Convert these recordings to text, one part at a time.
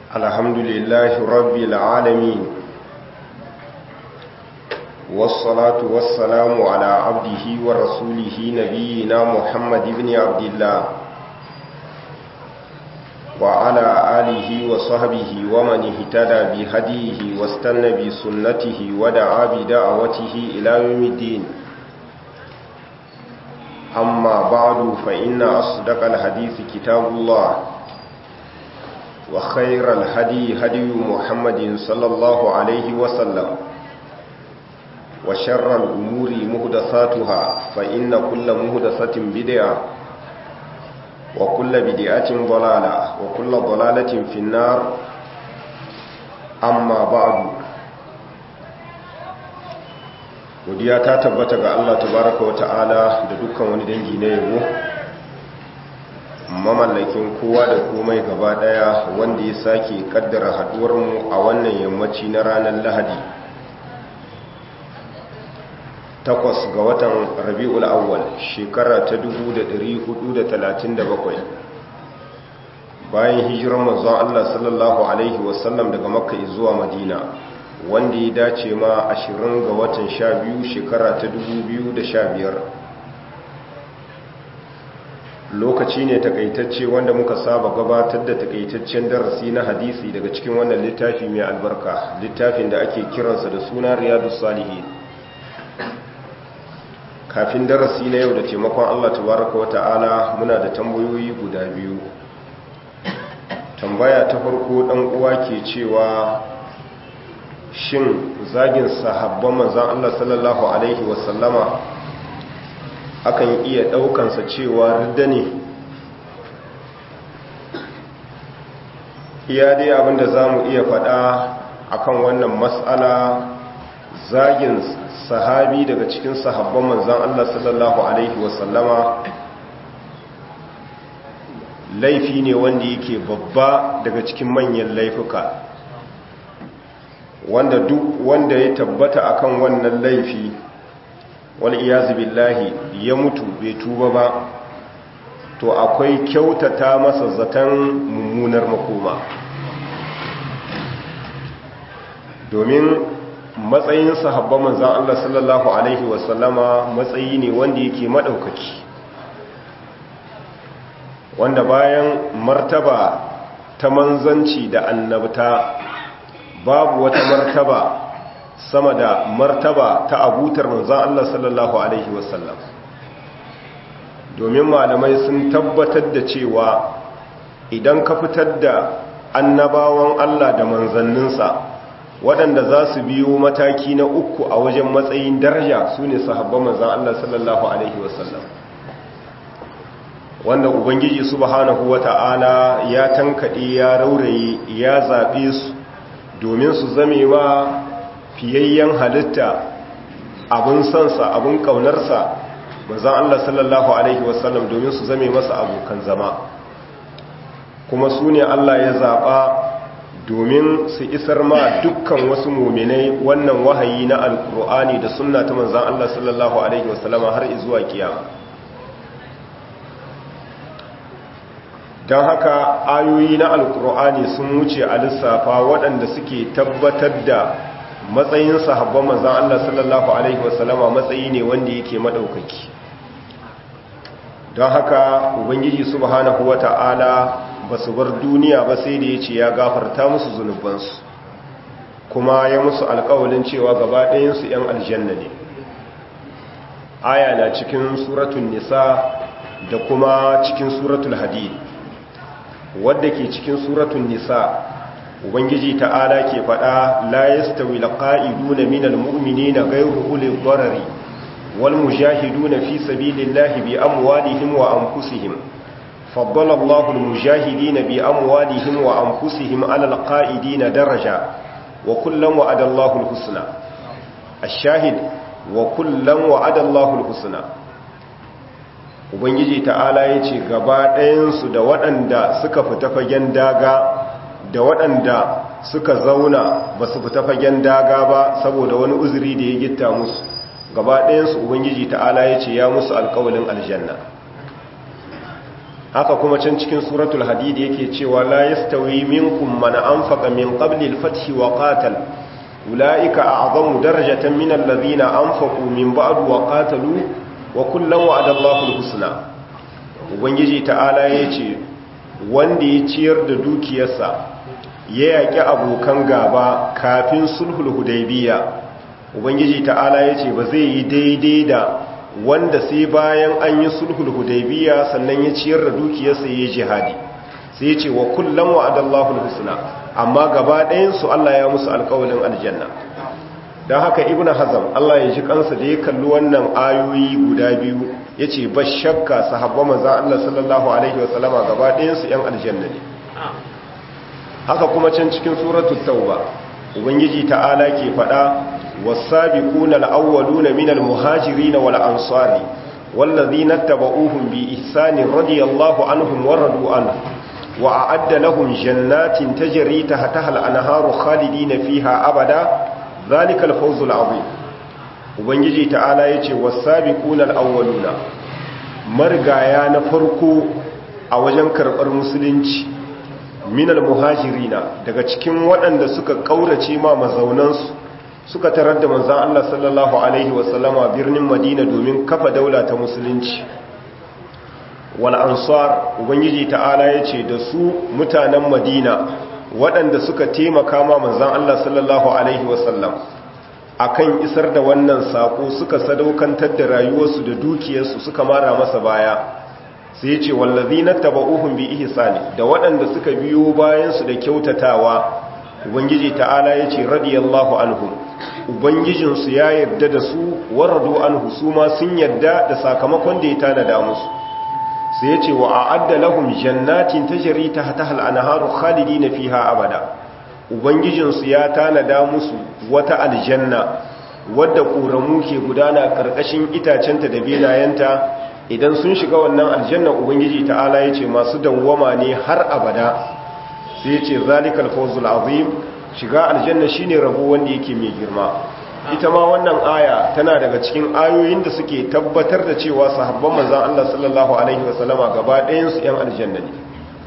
الحمد لله رب العالمين والصلاة والسلام على عبده ورسوله نبينا محمد بن عبد الله وعلى آله وصحبه ومن اهتدى بهديه واستنى بسنته ودعا بدعوته إلى يوم الدين أما بعد فإن أصدق الحديث كتاب الله وخير الهدي هدي محمد صلى الله عليه وسلم وشر الأمور مهدساتها فإن كل مهدسة بدعة وكل بدعة ضلالة وكل ضلالة في النار أما بعد godiya ta tabbata ga Allah tabaraka wa ta'ala da dukkan wani dangi na yabo mamallakin kowa da komai gaba daya wanda ya sake kaddara haduwar mu a wannan yammaci na ranar Lahadi takwas ga watan Rabiul Awwal shekara ta 1437 bayan hijirar manzon Allah sallallahu alaihi wasallam daga Makka zuwa Madina wanda ya dace ma ashirin ga watan sha biyu shekara ta biyar. lokaci ne takaitacce wanda muka saba gabatar da takaitaccen darasi na hadisi daga cikin wannan littafi mai albarka littafin da ake kiransa da suna riyadus salihin kafin darasi na yau da taimakon allah tabaraka wa ta'ala muna da tambayoyi guda biyu tambaya ta farko dan uwa ke cewa shin zagin sahabban manzan Allah sallallahu Alaihi wasallama akan iya ɗaukansa cewa ridda ne iya dai abinda za mu iya faɗa akan wannan matsala zagin sahabi daga cikin sahabban manzan Allah sallallahu Alaihi wasallama laifi ne wanda yake babba daga cikin manyan laifuka wanda duk wanda ya tabbata akan wannan laifi wal iyazu billahi ya mutu bai tuba ba to akwai kyautata masa zaton mummunar makoma domin matsayin sahabban manzon Allah sallallahu alaihi wasallama matsayi ne wanda yake madaukaki wanda bayan martaba ta manzanci da annabta babu wata martaba sama da martaba ta abutar manzan Allah sallallahu Alaihi wasallam domin malamai sun tabbatar da cewa idan ka fitar da annabawan Allah da manzanninsa waɗanda za su biyo mataki na uku a wajen matsayin daraja su ne sahabban manzan Allah sallallahu Alaihi wasallam wanda ubangiji subhanahu wata'ala ya tankaɗe ya rauraye ya zaɓe su domin su zame wa fiyayyen halitta abin sansa abin kaunarsa manzan Allah sallallahu Alaihi wasallam domin su zame masa abokan zama kuma su ne Allah ya zaɓa domin su isar ma dukkan wasu muminai wannan wahayi na alkur'ani da sunna ta manzan Allah sallallahu Alaihi wasallama har izuwa kiyama don haka ayoyi na alkur'ani sun wuce a lissafa waɗanda suke tabbatar da matsayin sahabban manzan Allah sallallahu Alaihi wasallama matsayi ne wanda yake maɗaukaki don haka ubangiji subhanahu wa ta'ala ba su bar duniya ba sai da ya ce ya gafarta musu zunubansu kuma ya musu alkawalin cewa gaba ɗayansu 'yan aljanna ne aya na cikin suratun nisa da kuma cikin suratul hadid wadda ke cikin suratun nisa ubangiji ta'ala ke faɗa la yastawi laqa'iduna minal mu'minina ghayru ulil darari wal mujahiduna fi sabilillahi bi amwalihim wa anfusihim faddala Allahu al mujahidina bi amwalihim wa anfusihim 'ala al qa'idina daraja wa kullam wa'ada Allahu al husna ash-shahid wa kullam wa'ada Allahu al husna ubangiji ta'ala ya ce gaba ɗayansu da waɗanda suka fita fagen daga da waɗanda suka zauna ba su fita fagen daga ba saboda wani uzuri da ya gitta musu gaba ɗayansu ubangiji ta'ala ya ce ya musu alkawalin aljanna haka kuma can cikin suratul hadid yake cewa la yastawi minkum man anfaqa min qabli al-fath wa qatal ulaika a'zamu darajatan min alladhina anfaqu min ba'd wa qatalu wa kullan wa'ada Allahu al-husna ubangiji ta'ala yace wanda ya ciyar da dukiyarsa ya yaki abokan gaba kafin sulhul hudaybiya ubangiji ta'ala yace ba zai yi daidai da wanda sai bayan an yi sulhul hudaybiya sannan ya ciyar da dukiyarsa yayi jihadi sai ya ce wa kullum wa'adallahu alhusna amma gaba ɗayan su Allah ya musu alƙawalin aljanna dan haka ibnu hazm Allah ya ji kansa da ya kalli wannan ayoyi guda biyu yace ba shakka sahabban manzon Allah sallallahu alaihi wasallama gaba ɗayan su ƴan aljanna ne haka kuma can cikin suratul tauba ubangiji ta'ala ke faɗa والسابقون الأولون من المهاجرين والأنصار والذين اتبعوهم بإحسان رضي الله عنهم ورضوا عنه وأعد لهم جنات تجري تحتها الأنهار خالدين فيها أبدا ذلك الفوز العظيم وبنجي تعالى يتي والسابقون الأولون مرغايا نفرقو أوجن كربر مسلنci من المهاجرين daga cikin waɗanda suka kaurace ma mazaunansu suka tarar da manzan Allah sallallahu Alaihi wasallama birnin Madina domin kafa daula ta musulunci wal ansar ubangiji ta'ala ya ce da su mutanen Madina waɗanda suka taimaka ma manzan Allah sallallahu Alaihi wasallam akan isar da wannan saƙo suka sadaukantar da rayuwarsu da dukiyarsu suka mara masa baya sai ce wallazi na taba'uhun bi ihsani da waɗanda suka biyo bayansu da kyautatawa ubangiji ta'ala ya ce radiyallahu anhum ubangijinsu ya yarda da su waradu anhu su ma sun yarda da sakamakon da ya tanada musu sai ya ce wa a'adda lahum jannatin tajri tahtaha al-anharu khalidina fiha abada ubangijinsu ya tanada musu wata aljanna wadda ƙoramu ke gudana ƙarƙashin itacenta da benayenta idan sun shiga wannan aljanna ubangiji ta'ala ya ce masu dawwama ne har abada sai ce zalikal fawzul azim shiga aljanna shine rabo wanda yake mai girma ita ma wannan aya tana daga cikin ayoyin da suke tabbatar da cewa sahabban manzon Allah sallallahu alaihi wasallama gaba ɗayan su ƴan aljanna ne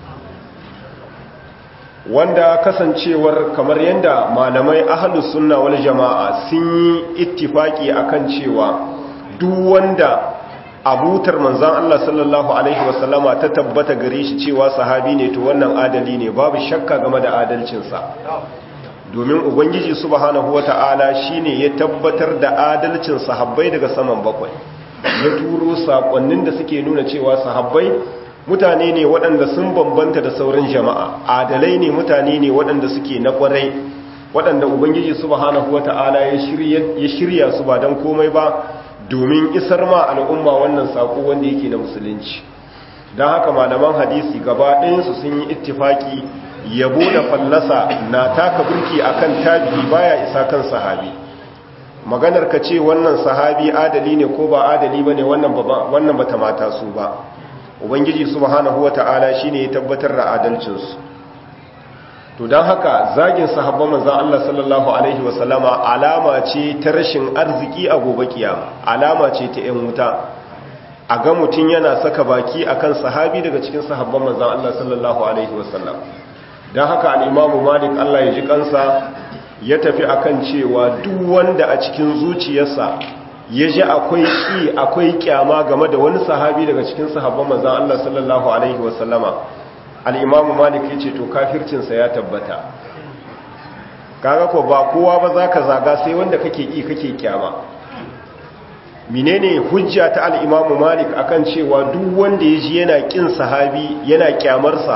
wanda kasancewar kamar yadda malamai ahlus sunna wal jama'a sun yi ittifaki akan cewa duk wanda abutar manzan Allah sallallahu Alaihi wasallama ta tabbata gare shi cewa sahabi ne to wannan adali ne babu shakka game da adalcinsa domin ubangiji subhanahu wata'ala shine ya tabbatar da adalcin sahabbai daga saman bakwai ya turo sakonnin da suke nuna cewa sahabbai mutane ne waɗanda sun bambanta da sauran jama'a adalai ne mutane ne waɗanda suke na ƙwarai waɗanda ubangiji subhanahu wata'ala ya shirya su ba don komai ba domin isar ma al'umma wannan saƙo wanda yake na musulunci don haka malaman hadisi gaba ɗayansu sun yi ittifaki yabo da fallasa na taka burki akan tabi'i baya isa kan sahabi maganar ka ce wannan sahabi adali ne ko ba adali ba ne wannan bata mata su ba ubangiji subhanahu wata'ala shine ya tabbatar da adalcinsu to don haka zagin sahabban manzan Allah sallallahu Alaihi wasallama alama ce ta rashin arziki a gobe kiyama alama ce ta ‘yan wuta a ga mutum yana saka baki akan sahabi daga cikin sahabban manzan Allah sallallahu Alaihi wasallam don haka al'imamu malik Allah ya ji kansa ya tafi akan cewa duk wanda a cikin zuciyarsa ya ji akwai ƙi akwai kyama game da wani sahabi daga cikin sahabban manzan Allah sallallahu Alaihi wasallama al'imamu malik ya ce to kafircinsa ya tabbata kaga ko ba kowa ba za ka zaga sai wanda kake ƙi kake kyama menene hujja ta al'imamu malik akan cewa duk wanda ya ji yana ƙin sahabi yana kyamarsa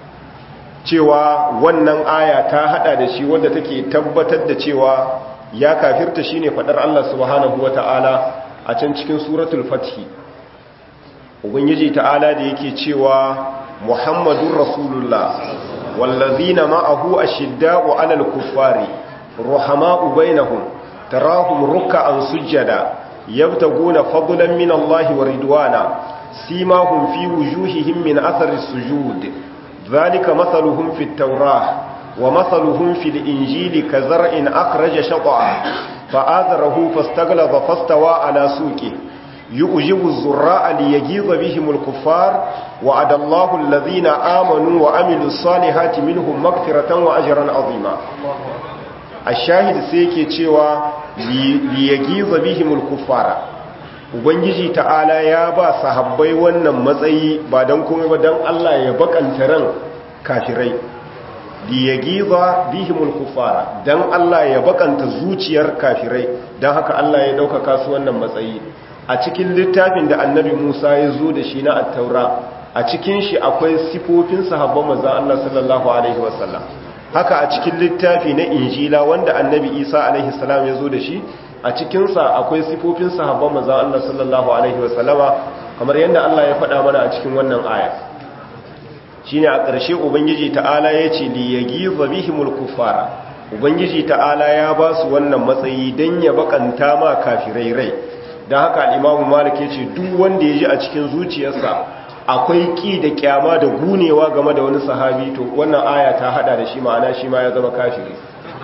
cewa wannan aya ta hada da shi wanda take tabbatar da cewa ya kafirta shine fadar Allah subhanahu wata'ala a can cikin suratul fathi ubangiji ta'ala da yake cewa محمد رسول الله والذين معه أشداء على الكفار رحماء بينهم تراهم ركعا سجدا يبتغون فضلا من الله ورضوانا سيماهم في وجوههم من أثر السجود ذلك مثلهم في التوراة ومثلهم في الإنجيل كزرع أخرج شطعا فآذره فاستغلظ فاستوى على سوقه yu'jibu az-zurra'a liyaghiza bihim al-kuffar wa adallahu alladhina amanu wa amilus salihati minhum maghfiratan wa ajran 'azima ash-shahid sai yake cewa liyaghiza bihim al-kuffara ubangiji ta'ala ya ba sahabbai wannan matsayi ba dan komai ba dan Allah ya bakanta ran kafirai liyagiza bihimul kufara dan Allah ya bakanta zuciyar kafirai dan haka Allah ya dauka su wannan matsayi a cikin littafin da annabi Musa ya zo da shi na at-taura a cikin shi akwai sifofin sahabban manzon Allah sallallahu alaihi wasallam haka a cikin littafi na injila wanda annabi Isa alaihi salam ya zo da shi a cikin sa akwai sifofin sahabban manzon Allah sallallahu alaihi wasallama kamar yadda Allah ya faɗa mana a cikin wannan aya shine a ƙarshe ubangiji ta'ala ya ce li yagiza bihimul kuffara ubangiji ta'ala ya ba su wannan matsayi dan ya bakanta ma kafirai rai dan haka al-imamu malik ya ce duk wanda ya ji a cikin zuciyarsa akwai ki da kyama da gunewa game da wani sahabi to wannan aya ta hada da shi ma'ana shi ma ya zama kafiri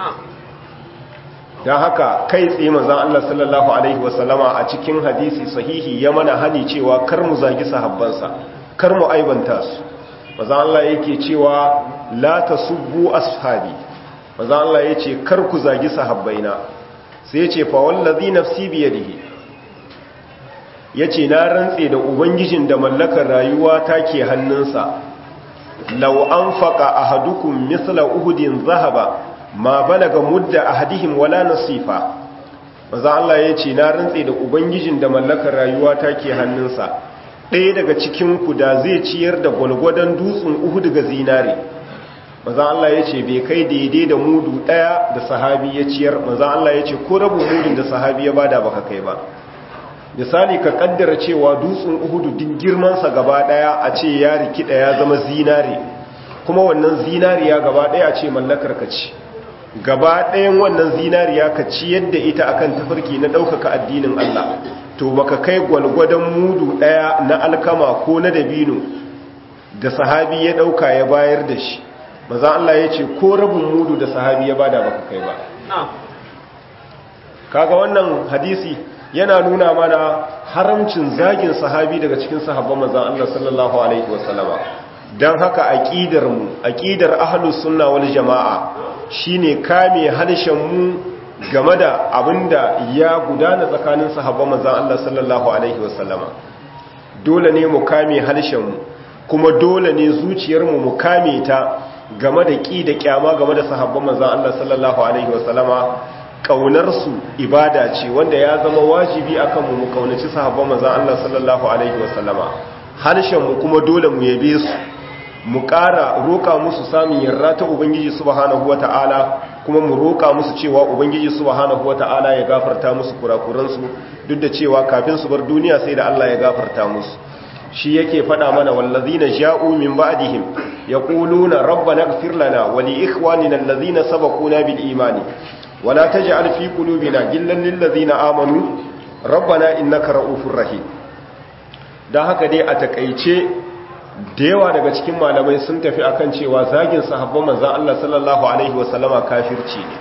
dan haka kai tsaye manzon Allah sallallahu alaihi wasallama a cikin hadisi sahihi ya mana hani cewa kar mu zagi sahabbansa kar mu aibanta su maza Allah yake cewa la tasubbu ashabi maza Allah yace kar ku zagi sahabbaina sai yace fa wallazi nafsi bi yadihi yace na rantse da ubangijin da mallakar rayuwa take hannunsa law anfaqa ahadukum mithla uhudin zahaba ma balaga mudda ahadihim wala nasifa maza Allah yace na rantse da ubangijin da mallakar rayuwa take hannunsa ɗaya daga cikinku da zai ciyar da gwalgwadon dutsen uhu daga zinare maza Allah ya ce bai kai daidai da mudu ɗaya da sahabi ya ciyar maza Allah ya ce ko rabu mudun da sahabi ya bada baka kai ba misali ka kaddara cewa dutsen uhudu duk girmansa gaba ɗaya a ce ya rikida ya zama zinare kuma wannan zinariya gaba ɗaya a ce mallakar ka ci gaba ɗayan wannan zinariya ka ci yadda ita akan tafarki na ɗaukaka addinin Allah to baka kai gwalgwadon mudu daya na alkama ko na dabino da sahabi ya dauka ya bayar da shi maza Allah ya ce ko rabin mudu da sahabi ya bada baka kai ba kaga wannan hadisi yana nuna mana haramcin zagin sahabi daga cikin sahabban manzon Allah sallallahu alaihi wasallama dan haka aqidar mu aqidar ahlus sunna wal jamaa shine kame halshen mu game da abinda ya gudana tsakanin sahabban manzan Allah sallallahu Alaihi wasallama dole ne mu kame harshenmu kuma dole ne zuciyarmu mu kame ta game da ƙi da ƙyama game da sahabban manzan Allah sallallahu Alaihi wasallama ƙaunarsu ibada ce wanda ya zama wajibi akan mu mu ƙaunaci sahabban manzan Allah sallallahu Alaihi wasallama harshenmu kuma dole mu yabe su mu ƙara roƙa musu samun yarda ta Ubangiji subhanahu wata'ala kuma mu roƙa musu cewa Ubangiji subhanahu wata'ala ya gafarta musu kurakuransu duk da cewa kafin su bar duniya sai da Allah ya gafarta musu shi yake faɗa mana wallazina ja'u min ba'dihim yaquluna rabbana ighfir lana wa li ikhwanina allazina sabaquna bil imani wa la taj'al fi qulubina ghillan lil ladzina amanu rabbana innaka ra'ufur rahim dan haka dai a takeice da yawa daga cikin malamai sun tafi akan cewa zagin sahabban manzan Allah sallallahu Alaihi wasallama kafirci ne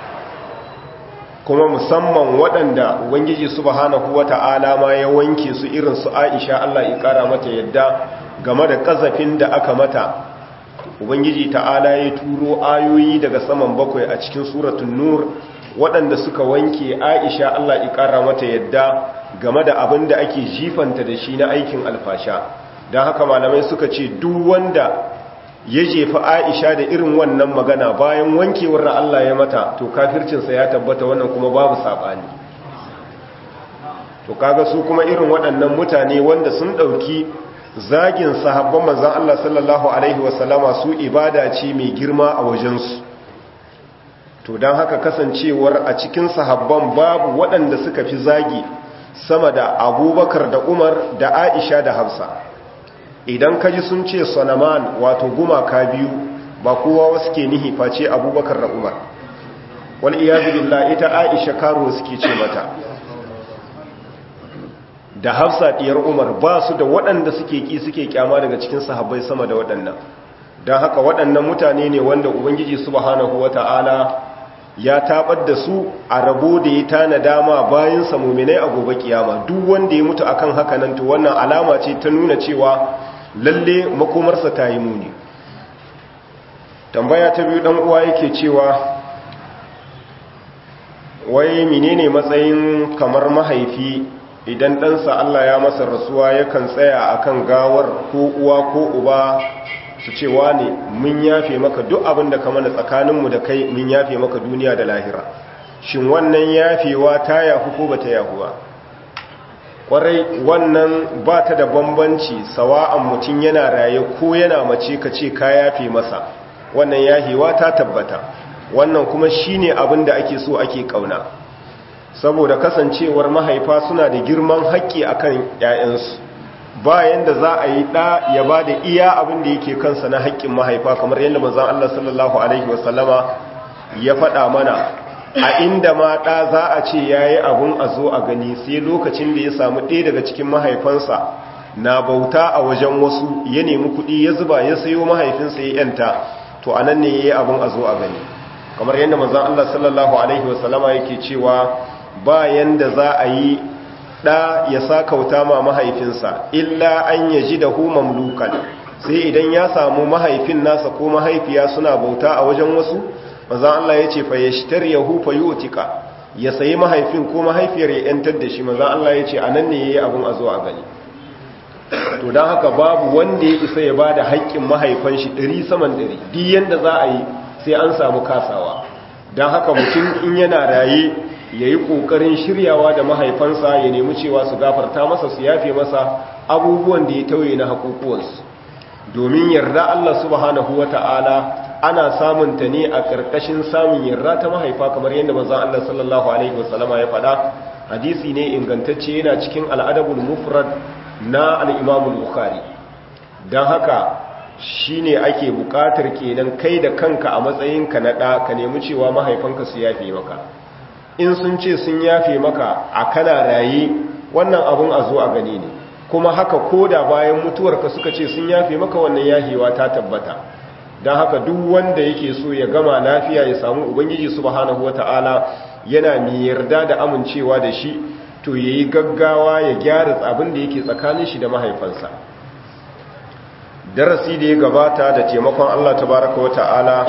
kuma musamman waɗanda ubangiji subhanahu wata'ala ma ya wanke su irin su Aisha Allah ya ƙara mata yadda game da ƙazafin da aka mata ubangiji ta'ala ya turo ayoyi daga saman bakwai a cikin suratun nur waɗanda suka wanke Aisha Allah ya ƙara mata yadda game da abin da ake jifanta da shi na aikin alfasha don haka malamai suka ce duk wanda ya jefa aisha da irin wannan magana bayan wankewar da Allah ya mata to kafircinsa ya tabbata wannan kuma babu saɓani to kaga su kuma irin waɗannan mutane wanda sun ɗauki zagin sahabban manzan Allah sallallahu Alaihi wasallama su ibada ce mai girma a wajensu to don haka kasancewar a cikin sahabban babu waɗanda suka fi zagi sama da abubakar da umar da aisha da hafsa idan kaji sun ce sanaman wato gumaka biyu ba kowa wasu ke nihi face abubakar da umar wal iyazu billah ita aisha karo suke ce mata da hafsa diyar umar ba su da waɗanda suke ki suke kyama daga cikin sahabbai sama da waɗannan don haka waɗannan mutane ne wanda ubangiji subhanahu wata'ala ya tabar da su a rabo da ya tana dama bayan sa mu'minai a gobe kiyama duk wanda ya mutu akan haka nan to wannan alama ce ta nuna cewa lalle makomarsa ta yi muni tambaya ta biyu dan uwa yake cewa wai menene matsayin kamar mahaifi idan ɗansa Allah ya masa rasuwa yakan tsaya akan gawar ko uwa ko uba su ce ne mun yafe maka duk abin da ka mana tsakaninmu da kai mun yafe maka duniya da lahira shin wannan yafewa ta yahu ko ba ta yahu ba kwarai wannan ba ta da bambanci sawa'an mutum yana raye ko yana mace ka ce ka yafe masa wannan yahewa ta tabbata wannan kuma shine abin da ake so ake kauna saboda kasancewar mahaifa suna da girman haƙƙi akan ƴaƴansu bayan da za a yi ɗa ya ba da iya abin da yake kansa na haƙƙin mahaifa kamar yadda manzon Allah sallallahu alaihi wasallama ya faɗa mana a inda ma ɗa za a ce yayi abun a zo a gani sai lokacin da ya samu ɗaya daga cikin mahaifansa na bauta a wajen wasu ya nemi kuɗi ya zuba ya sayo mahaifinsa ya yanta to anan ne yayi abun a zo a gani kamar yadda manzon Allah sallallahu alaihi wasallama yake cewa bayan da za a yi ɗa ya sa kauta ma mahaifinsa illa an ya ji da hu mamlukan sai idan ya samu mahaifin nasa ko mahaifiya suna bauta a wajen wasu maza Allah ya ce fa ya shitar ya hu fa yotika ya sayi mahaifin ko mahaifiyar ya yantar da shi maza Allah ya ce a nan ne ya yi abin a zo a gani to don haka babu wanda ya isa ya ba da haƙƙin mahaifan shi ɗari saman ɗari duk yadda za a yi sai an samu kasawa don haka mutum in yana raye ya yi ƙoƙarin shiryawa da mahaifansa ya nemi cewa su gafarta masa su yafe masa abubuwan da ya tauye na haƙoƙuwansu domin yarda Allah subhanahu wa ta'ala ana samun ta ne a ƙarƙashin samun yarda ta mahaifa kamar yadda manzon Allah sallallahu alaihi wasallama ya faɗa hadisi ne ingantacce yana cikin al'adabul mufrad na al-Imam bukhari dan haka shine ake buƙatar kenan kai da kanka a matsayinka na ɗa ka nemi cewa mahaifanka su yafe maka in sun ce sun yafe maka a kana raye wannan abun a zo a gani ne kuma haka ko da bayan mutuwarka suka ce sun yafe maka wannan yahewa ta tabbata don haka duk wanda yake so ya gama lafiya ya samu ubangiji subhanahu wata'ala yana mai yarda da amincewa da shi to yayi gaggawa ya gyara abin da yake tsakanin shi da mahaifansa darasi da ya gabata da taimakon Allah tabaraka wata'ala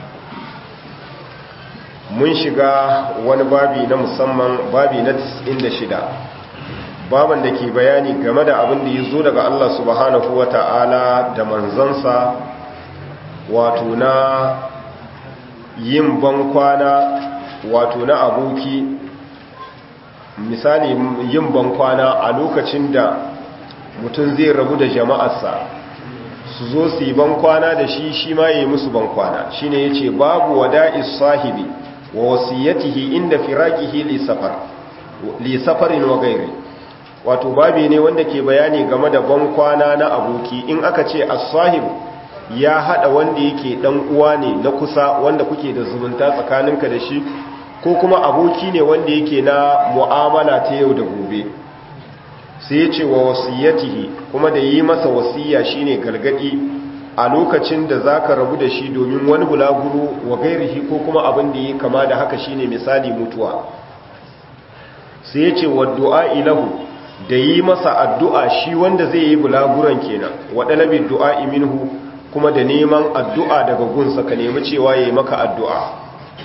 mun shiga wani babi na musamman babi na 96 baban da ke bayani game da abin da ya zo daga Allah subhanahu wa ta'ala da manzansa wato na yin bankwana wato na aboki misali yin bankwana a lokacin da mutum zai rabu da jama'arsa su zo su yi bankwana da shi shi ma yi musu bankwana shi ne ya ce babu wada'is sahibi wa wasiyatihi inda firaqihi li safar li safarin wa gairi wato babi ne wanda ke bayani game da bankwana na aboki in aka ce as-sahib ya hada wanda yake dan uwa ne na kusa wanda kuke da zumunta tsakaninka da shi ko kuma aboki ne wanda yake na mu'amala ta yau da gobe sai ya ce wa wasiyatihi kuma da yi masa wasiya shine gargadi a lokacin da zaka rabu da shi domin wani bulaguro wa gairihi ko kuma abin da yi kama da haka shine misali mutuwa sai ya ce wa du'a ilahu da yi masa addu'a shi wanda zai yi bulaguran kenan wa dalabi du'a minhu kuma da neman addu'a daga gunsa ka nemi cewa yayi maka addu'a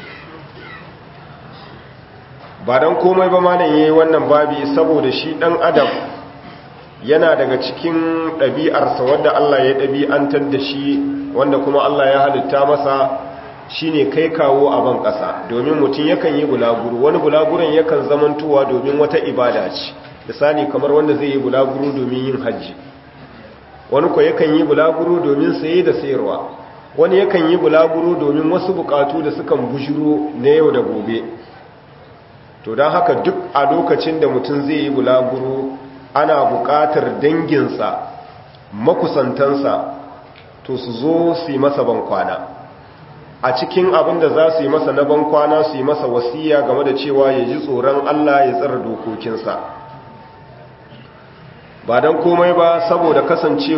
ba don komai ba malam yayi wannan babi saboda shi dan adam yana daga cikin ɗabi'arsa wadda Allah ya ɗabi'antar da shi wanda kuma Allah ya halitta masa shine kai kawo a ban ƙasa domin mutum yakan yi bulaguro wani bulaguron yakan zamantowa domin wata ibada ce misali kamar wanda zai yi bulaguro domin yin hajji wani ko yakan yi bulaguro domin saye da sayarwa wani yakan yi bulaguro domin wasu bukatu da sukan bujiro na yau da gobe to don haka duk a lokacin da mutum zai yi bulaguro ana buƙatar danginsa makusantansa to su zo su yi masa bankwana a cikin abin da za su yi masa na bankwana su yi masa wasiya game da cewa ya ji tsoron Allah ya tsara dokokinsa ba don komai ba saboda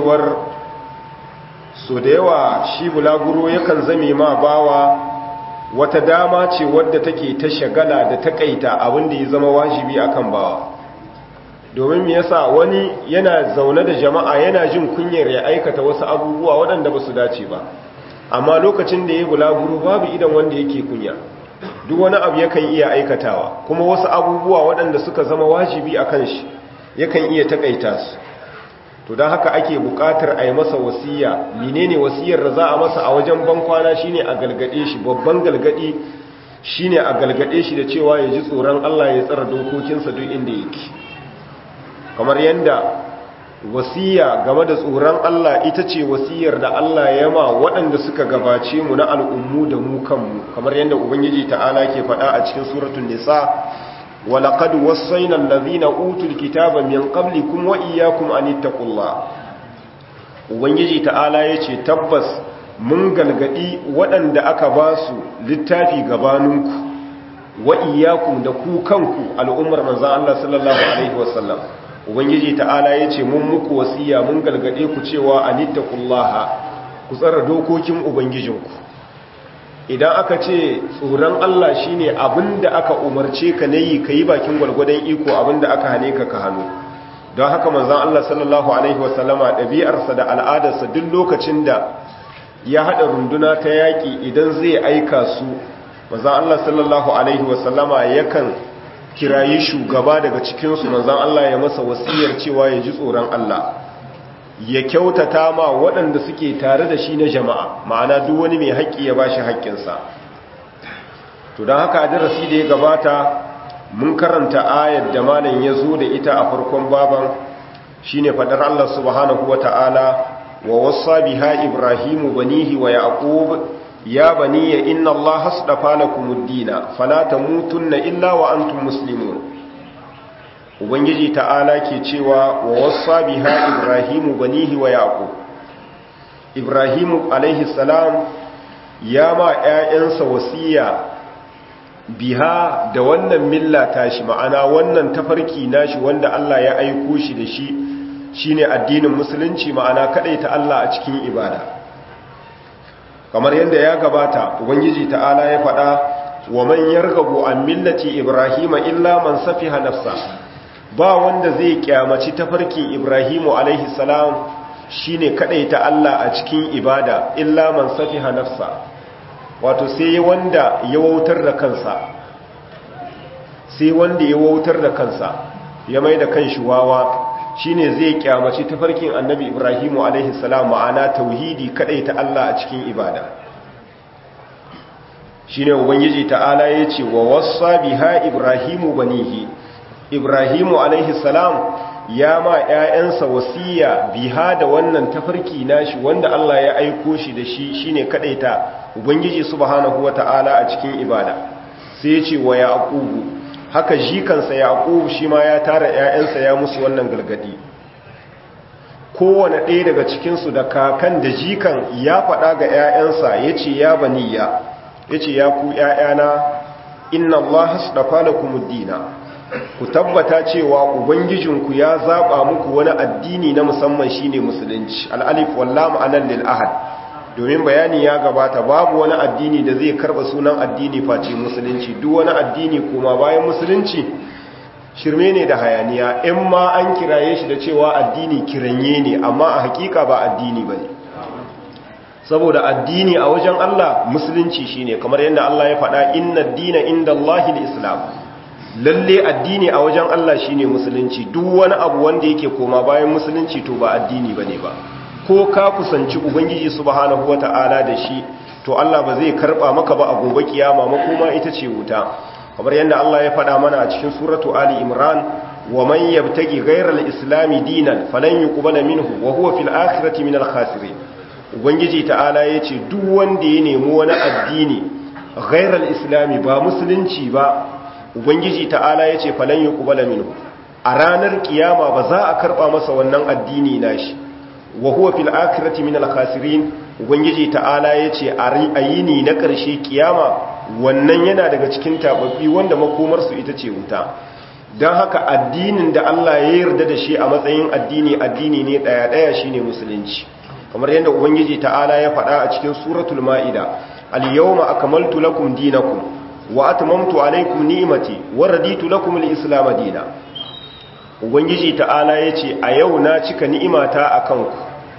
kasancewar so da yawa shi bulaguro yakan zame ma bawa wata dama ce wadda take ta shagala da takaita abin da ya zama wajibi akan bawa domin me yasa wani yana zaune da jama'a yana jin kunyar ya aikata wasu abubuwa waɗanda ba su dace ba amma lokacin da ya bulaguro babu idan wanda yake kunya duk wani abu yakan iya aikatawa kuma wasu abubuwa waɗanda suka zama wajibi a kan shi yakan iya takaita su to don haka ake buƙatar a yi masa wasiya menene wasiyar da za a masa a wajen bankwana shine a galgade shi babban galgadi shine a galgade shi da cewa ya ji tsoron Allah ya tsara dokokinsa duk inda yake kamar yadda wasiya game da tsoron Allah ita ce wasiyar da Allah ya ma waɗanda suka gabace mu na al'ummu da mu kanmu kamar yadda ubangiji ta'ala ke faɗa a cikin suratul nisa walaqad wassayna allazina utul kitaba min qablikum wa iyyakum an ittaqullah ubangiji ta'ala yace tabbas mun galgadi waɗanda aka ba su littafi gabaninku wa iyyakum da ku kanku al'ummar manzon Allah sallallahu alaihi wasallam ubangiji ta'ala ya ce mun muku wasiya mun galgade ku cewa anittaqullaha ku tsara dokokin ubangijinku idan aka ce tsoron Allah shine abinda aka umarce ka nayi kai bakin gwargwadon iko abinda aka hane ka ka hannu don haka manzon Allah sallallahu alaihi wasallama ɗabi'arsa da al'adarsa duk lokacin da ya hada runduna ta yaki idan zai aika su manzon Allah sallallahu alaihi wasallama yakan kirayi shugaba daga cikinsu manzan Allah ya masa wasiyar cewa ya ji tsoron Allah ya kyautata ma waɗanda suke tare da shi na jama'a ma'ana duk wani mai haƙƙi ya ba shi haƙƙinsa to don haka a darasi da ya gabata mun karanta ayar da malam ya zo da ita a farkon baban shine faɗar Allah subhanahu wa ta'ala wa wasa biha ibrahimu banihi wa yaqub ya baniya inna Allah hasdafa lakumud dina fala tamutunna illa wa antum muslimun ubangiji ta'ala ke cewa wa wassa biha ibrahimu banihi wa yaqub ibrahimu alaihi salam ya ma ƴaƴansa wasiya biha da wannan milla tashi ma'ana wannan tafarki nashi wanda Allah ya aiko shi da shi shine addinin musulunci ma'ana ta Allah a cikin ibada kamar yadda ya gabata ubangiji ta'ala ya faɗa wa man yarghabu an millati ibrahima illa man safiha nafsa ba wanda zai kyamaci tafarkin ibrahimu alaihi salam shine ta Allah a cikin ibada illa man safiha nafsa wato sai wanda ya wautar da kansa sai wanda ya wautar da kansa ya mai da kanshi wawa shine zai kyamaci tafarkin annabi ibrahimu alaihi salam ma'ana tauhidi kadai ta Allah a cikin ibada shine ubangiji ta'ala yace wa wassa biha ibrahimu banihi ibrahimu alaihi salam ya ma ƴaƴansa wasiya biha da wannan tafarki nashi wanda Allah ya aiko shi da shi shine kadai ta ubangiji subhanahu wata'ala a cikin ibada sai yace wa yaqubu haka jikansa yaqub shi ma ya tara ƴaƴansa ya musu wannan gargadi kowane ɗaya daga cikinsu da kakan da jikan ya faɗa ga ƴaƴansa yace ya baniya yace ya ku ƴaƴana inna allaha astafa lakumud dina ku tabbata cewa ubangijinku ya zaba muku wani addini na musamman shine musulunci al-alif wal lam anan lil ahad domin bayani ya gabata babu wani addini da zai karba sunan addini face musulunci duk wani addini kuma bayan musulunci shirme ne da hayaniya in ma an kiraye shi da cewa addini kiranye ne amma a hakika ba addini bane saboda addini a wajen Allah musulunci shine kamar yadda Allah ya faɗa inna dina inda Allahil islam lalle addini a wajen Allah shine musulunci duk wani abu wanda yake koma bayan musulunci to ba addini bane ba ko ka kusanci ubangiji subhanahu wata'ala da shi to Allah ba zai karba maka ba a gobe kiyama makoma ita ce wuta kamar yadda Allah ya faɗa mana a cikin suratu ali imran wa man yabtagi ghayra al-islam dinan falan yuqbala minhu wa huwa fil akhirati minal khasirin ubangiji ta'ala yace duk wanda ya nemi wani addini ghayra al-islam ba musulunci ba ubangiji ta'ala yace falan yuqbala minhu a ranar kiyama ba za a karba masa wannan addini nashi wa huwa fil akhirati minal khasirin ubangiji ta'ala yace a yini na ƙarshe kiyama wannan yana daga cikin tababbi wanda makomar su ita ce wuta dan haka addinin da Allah ya yarda da shi a matsayin addini addini ne daya daya shine musulunci kamar yadda ubangiji ta'ala ya faɗa a cikin suratul maida al-yawma akmaltu lakum dinakum wa atmamtu alaykum ni'mati wa raditu lakum al-islam dinan ubangiji ta'ala yace a yau na cika ni'imata akan ku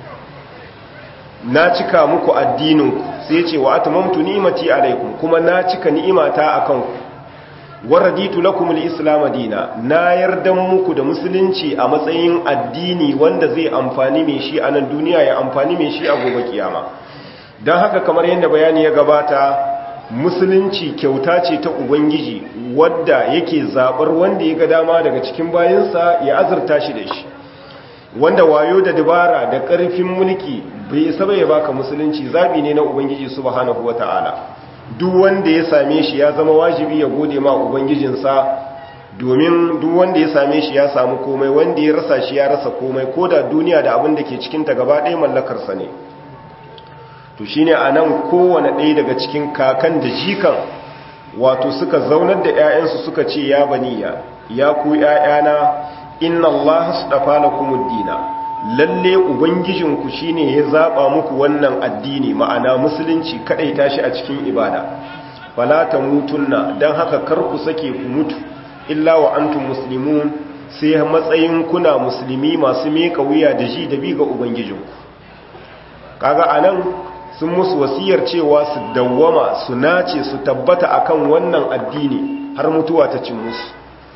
na cika muku addininku sai yace wa atmamtu ni'mati alaykum kuma na cika ni'imata akan ku wa raditu lakum al-islam dinan na yarda muku da musulunci a matsayin addini wanda zai amfani mai shi a nan duniya ya amfani mai shi a gobe kiyama don haka kamar yadda bayani ya gabata musulunci kyauta ce ta ubangiji wadda yake zabar wanda ya ga dama daga cikin bayansa ya azurta shi da shi wanda wayo da dabara da ƙarfin mulki bai isa bai baka musulunci zabi ne na ubangiji subhanahu wata'ala duk wanda ya same shi ya zama wajibi ya gode ma ubangijinsa domin duk wanda ya same shi ya samu komai wanda ya rasa shi ya rasa komai ko da duniya da abin da ke cikinta gaba ɗaya mallakarsa ne to shi ne a nan kowane ɗaya daga cikin kakan da jikan wato suka zaunar da 'ya'yansu suka ce ya baniya ya ku 'ya'yana inna Allah su ɗafa na kumuddina lalle ubangijinku shi ne ya zaɓa muku wannan addini ma'ana musulunci kaɗai tashi a cikin ibada falata mutunna don haka kar ku sake ku mutu illa wa antum muslimun sai matsayin kuna musulmi masu meka wuya da ji da bi ga ubangijinku kaga anan sun musu wasiyar cewa su dawwama su nace su tabbata akan wannan addini har mutuwa ta cin musu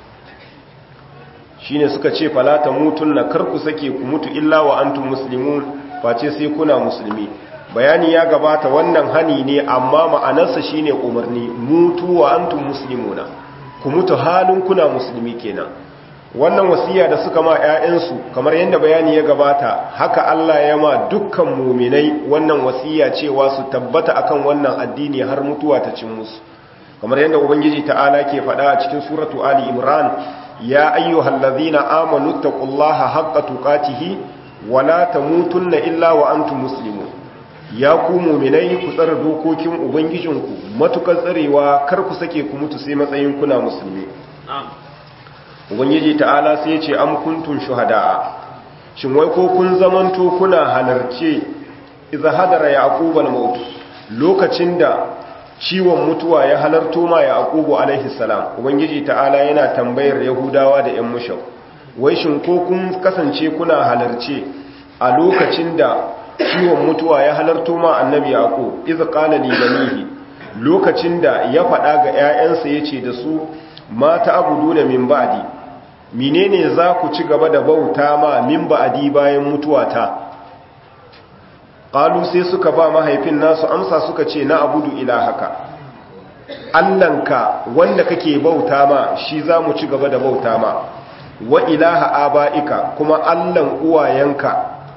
shine suka ce falata mutunna kar ku sake ku mutu illa wa antum muslimun face sai kuna musulmi bayani ya gabata wannan hani ne amma ma'anarsa shine umarni mutu wa antum muslimuna ku mutu halin kuna musulmi kenan wannan wasiya da suka ma 'ya'yansu kamar yadda bayani ya gabata haka Allah ya ma dukkan muminai wannan wasiya cewa su tabbata akan wannan addini har mutuwa ta cin musu kamar yadda ubangiji ta'ala ke faɗa a cikin suratu ali imran ya ayyuhal ladzina amanu taqullaha haqqa tuqatihi wa la tamutunna illa wa antum muslimun ya ku muminai ku tsara dokokin ubangijinku matukar tsarewa kar ku sake ku mutu sai matsayin kuna musulmi ubangiji ta'ala sai ya ce am kuntum shuhada'a shin wai ko kun zamanto kuna halarce idza hadara yaqub al-maut lokacin da ciwon mutuwa ya halarto ma yaqub alaihi salam ubangiji ta'ala yana tambayar yahudawa da ƴan mushau wai shin ko kun kasance kuna halarce a lokacin da ciwon mutuwa ya halarto ma annabi yaqub idza qala li banihi lokacin da ya faɗa ga ƴaƴansa yace da su mata abuduna min ba'di menene za ku ci gaba da bauta ma min ba'di bayan mutuwata qalu sai suka ba mahaifin nasu amsa suka ce na abudu ilahaka allanka wanda kake bauta ma shi za mu ci gaba da bauta ma wa ilaha aba'ika kuma allan uwayenka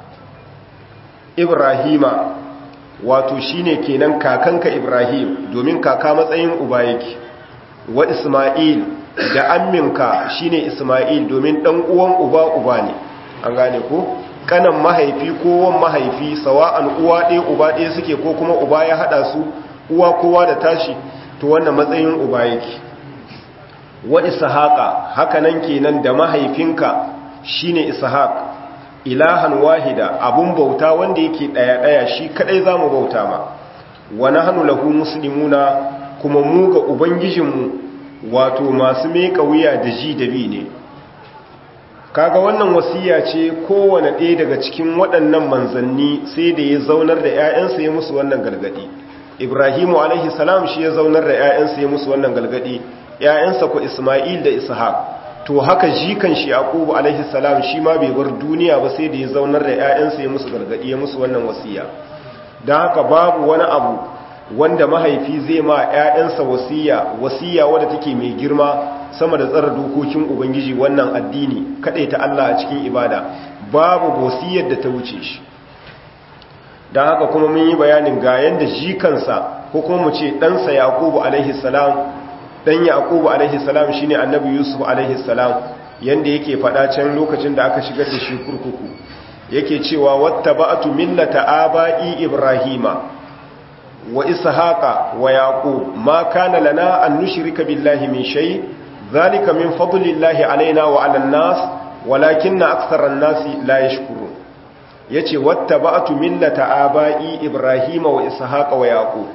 ibrahima wato shine kenan kakanka ibrahim domin kaka matsayin uba yake wa isma'il da amminka shine isma'il domin dan uwan uba uba ne an gane ko kanan mahaifi ko wan mahaifi sawa'an uwa ɗaya uba ɗaya suke ko kuma uba ya hada su uwa kowa da tashi to wannan matsayin uba yake wa ishaqa hakanan kenan da mahaifinka shine ishaq ilahan wahida abun bauta wanda yake daya daya shi kadai zamu bauta ma wa nahnu lahu muslimuna kuma mu ga ubangijinmu wato masu meka wuya da ji da bi ne kaga wannan wasiya ce kowane ɗaya daga cikin waɗannan manzanni sai da ya zaunar da 'ya'yansa ya musu wannan galgadi ibrahimu alaihi salam shi ya zaunar da 'ya'yansa ya musu wannan galgadi 'ya'yansa ku isma'il da ishaq to haka jikan shi yaqubu alaihi salam shi ma bai bar duniya ba sai da ya zaunar da 'ya'yansa ya musu galgadi ya musu wannan wasiya dan haka babu wani abu wanda mahaifi zai ma 'ya'yansa wasiya wasiya wadda take mai girma sama da tsara dokokin ubangiji wannan addini kaɗai ta Allah a cikin ibada babu wasiyar da ta wuce shi don haka kuma mun yi bayanin ga yanda jikansa ko kuma mu ce ɗansa yaƙubu alaihi salam ɗan yaƙubu alaihi salam shine annabi yusuf alaihi salam yanda yake faɗa can lokacin da aka shigar da shi kurkuku yake cewa wattaba'tu millata aba'i ibrahima wa ishaqa wa yaqub ma kana lana an nushrika billahi min shay dhalika min fadlillahi alaina wa 'alan nas walakinna aktharan nasi la yashkurun yace wattaba'tu millata aba'i ibrahima wa ishaqa wa yaqub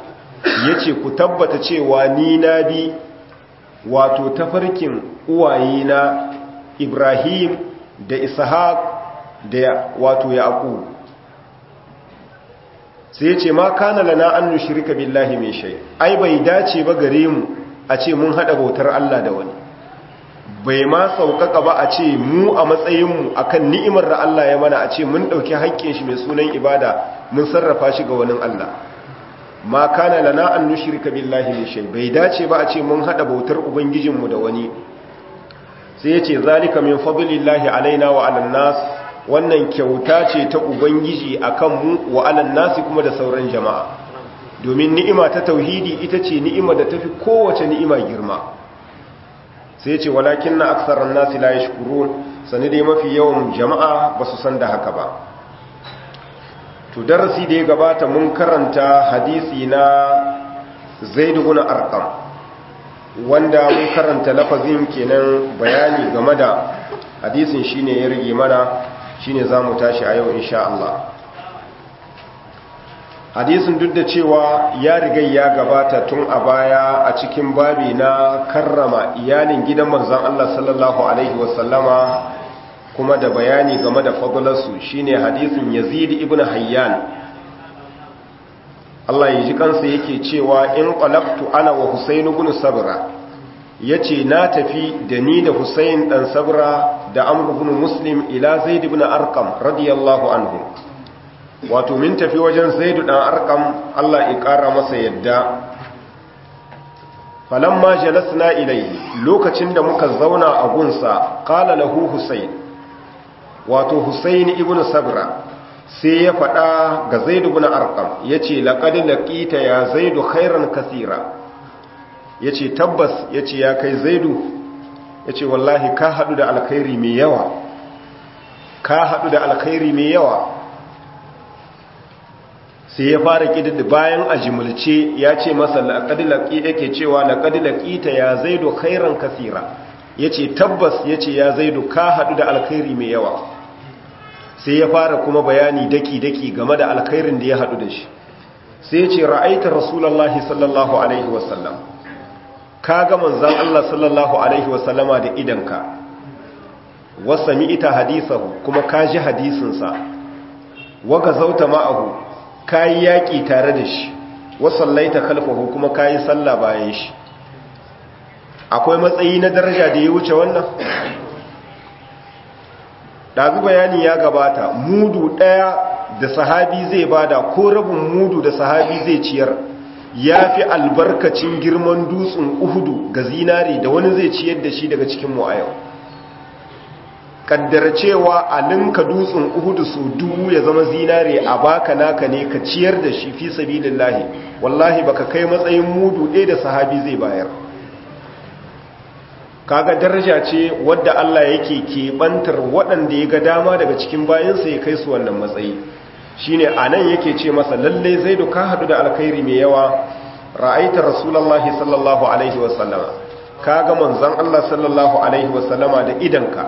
yace ku tabbata cewa ni na bi wato tafarkin uwayena Ibrahim da Ishaq da wato Yaqub sai yace ma kana lana an nushrika billahi min shay ai bai dace ba gare mu a ce mun hada bautar Allah da wani bai ma saukaka ba a ce mu a matsayinmu akan ni'imar da Allah ya mana a ce mun ɗauki haƙƙin shi mai sunan ibada mun sarrafa shi ga wani Allah ma kana lana an nushrika billahi min shay bai dace ba a ce mun hada bautar ubangijinmu da wani sai ya ce zalika min fadlillahi alaina wa alan nas wannan kyauta ce ta ubangiji akan mu wa alan nasi kuma da sauran jama'a domin ni'ima ta tauhidi ita ce ni'ima da tafi kowace ni'ima girma sai ce walakin na aksarar nasi la ya sani dai mafi yawan jama'a ba su san da haka ba to darasi da ya gabata mun karanta hadisi na zaidu guna arkam wanda mun karanta lafazin kenan bayani game da hadisin shine ya rige mana shine za mu tashi a yau insha Allah hadisin duk da cewa ya riga ya gabata tun a baya a cikin babi na karrama iyalin gidan manzon Allah sallallahu alaihi wasallama kuma da bayani game da fadlarsu shine hadisin Yazid ibn Hayyan Allah ya ji kansa yake cewa in qalaqtu ana wa Husayn ibn Sabra yace na tafi da ni da Husayn dan Sabra da Amr ibn Muslim ila Zaid ibn Arqam radiyallahu anhu wato min tafi wajen zaidu dan arkam Allah ya kara masa yadda falamma jalasna ilayhi lokacin da muka zauna a gunsa qala lahu husayn wato husayn ibnu sabra sai ya fada ga zaidu ibn arkam yace laqad laqita ya zaidu khairan kaseera yace tabbas yace ya kai zaidu yace wallahi ka hadu da alkhairi mai yawa ka hadu da alkhairi mai yawa sai ya fara kidid bayan a jimulce ya ce masa laƙadilaki yake cewa laƙadilaki ta ya zaido khairan kasira ya ce tabbas ya ce ya zaido ka haɗu da alkhairi mai yawa sai ya fara kuma bayani daki-daki game da alkhairin da ya haɗu da shi sai ya ce ra'aita rasulallah sallallahu alaihi wasallam ka ga manzan Allah sallallahu alaihi wasallama da idanka wasa ita hadisahu kuma ka ji hadisinsa waga zauta ma'ahu kayi yaƙi tare da shi wasallaita khalfahu kuma kayi sallah bayan shi akwai matsayi na daraja da ya wuce wannan ɗazu bayani ya gabata mudu ɗaya da sahabi zai bada ko rabin mudu da sahabi zai ciyar ya fi albarkacin girman dutsen uhudu ga zinari da wani zai ciyar da shi daga cikin mu a yau kaddara cewa a ninka dutsen uhudu su dubu ya zama zinare a baka naka ne ka ciyar da shi fi sabilillahi wallahi baka kai matsayin mudu ɗaya da sahabi zai bayar kaga daraja ce wadda Allah yake keɓantar waɗanda ya ga dama daga cikin bayansa ya kai su wannan matsayi shine anan yake ce masa lalle zaidu ka hadu da alkhairi mai yawa ra'aita rasulullahi sallallahu alaihi wasallama kaga manzon Allah sallallahu alaihi wasallama da idanka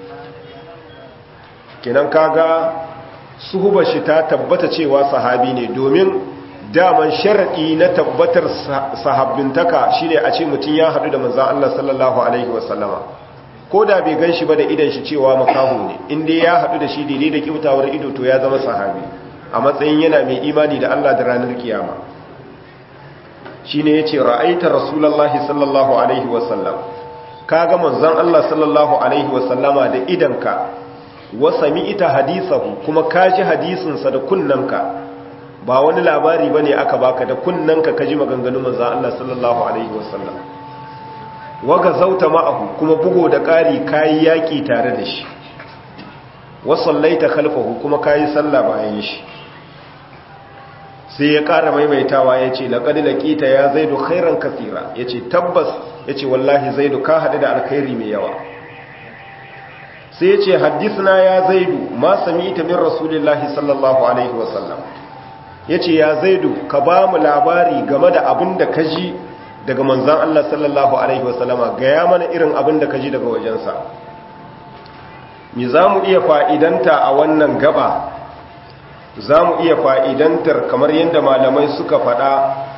kenan kaga suhubar shi ta tabbata cewa sahabi ne domin daman sharadi na tabbatar sahabbintaka shine a ce mutum ya hadu da manzon Allah sallallahu alaihi wasallama ko da bai ganshi ba da idan shi cewa makahu ne inda ya hadu da shi daidai da kyautawar ido to ya zama sahabi a matsayin yana mai imani da Allah da ranar kiyama shine yace ra'aita rasulullahi sallallahu alaihi wasallam kaga manzon Allah sallallahu alaihi wasallama da idanka wa sami'ta hadisahu kuma kaji hadisinsa da kunnanka ba wani labari bane aka baka da kunnanka kaji maganganun manzon Allah sallallahu alaihi wasallam waga zauta ma'ahu kuma bugo da ƙari kayi yaƙi tare da shi wa sallaita khalfahu kuma kayi sallah bayan shi sai ya ƙara maimaitawa ya ce laƙadi laƙita ya zaidu khairan kasira ya ce tabbas ya ce wallahi zaidu ka haɗu da alkhairi mai yawa sai ya ce haddisna ya zaidu ma sami ita min rasulillahi sallallahu alaihi wasallam ya ce ya zaidu ka ba mu labari game da abin da ka ji daga manzan Allah sallallahu alaihi wasallama gaya mana irin abin da ka ji daga wajensa mi za mu iya fa'idanta a wannan gaba za mu iya fa'idantar kamar yadda malamai suka faɗa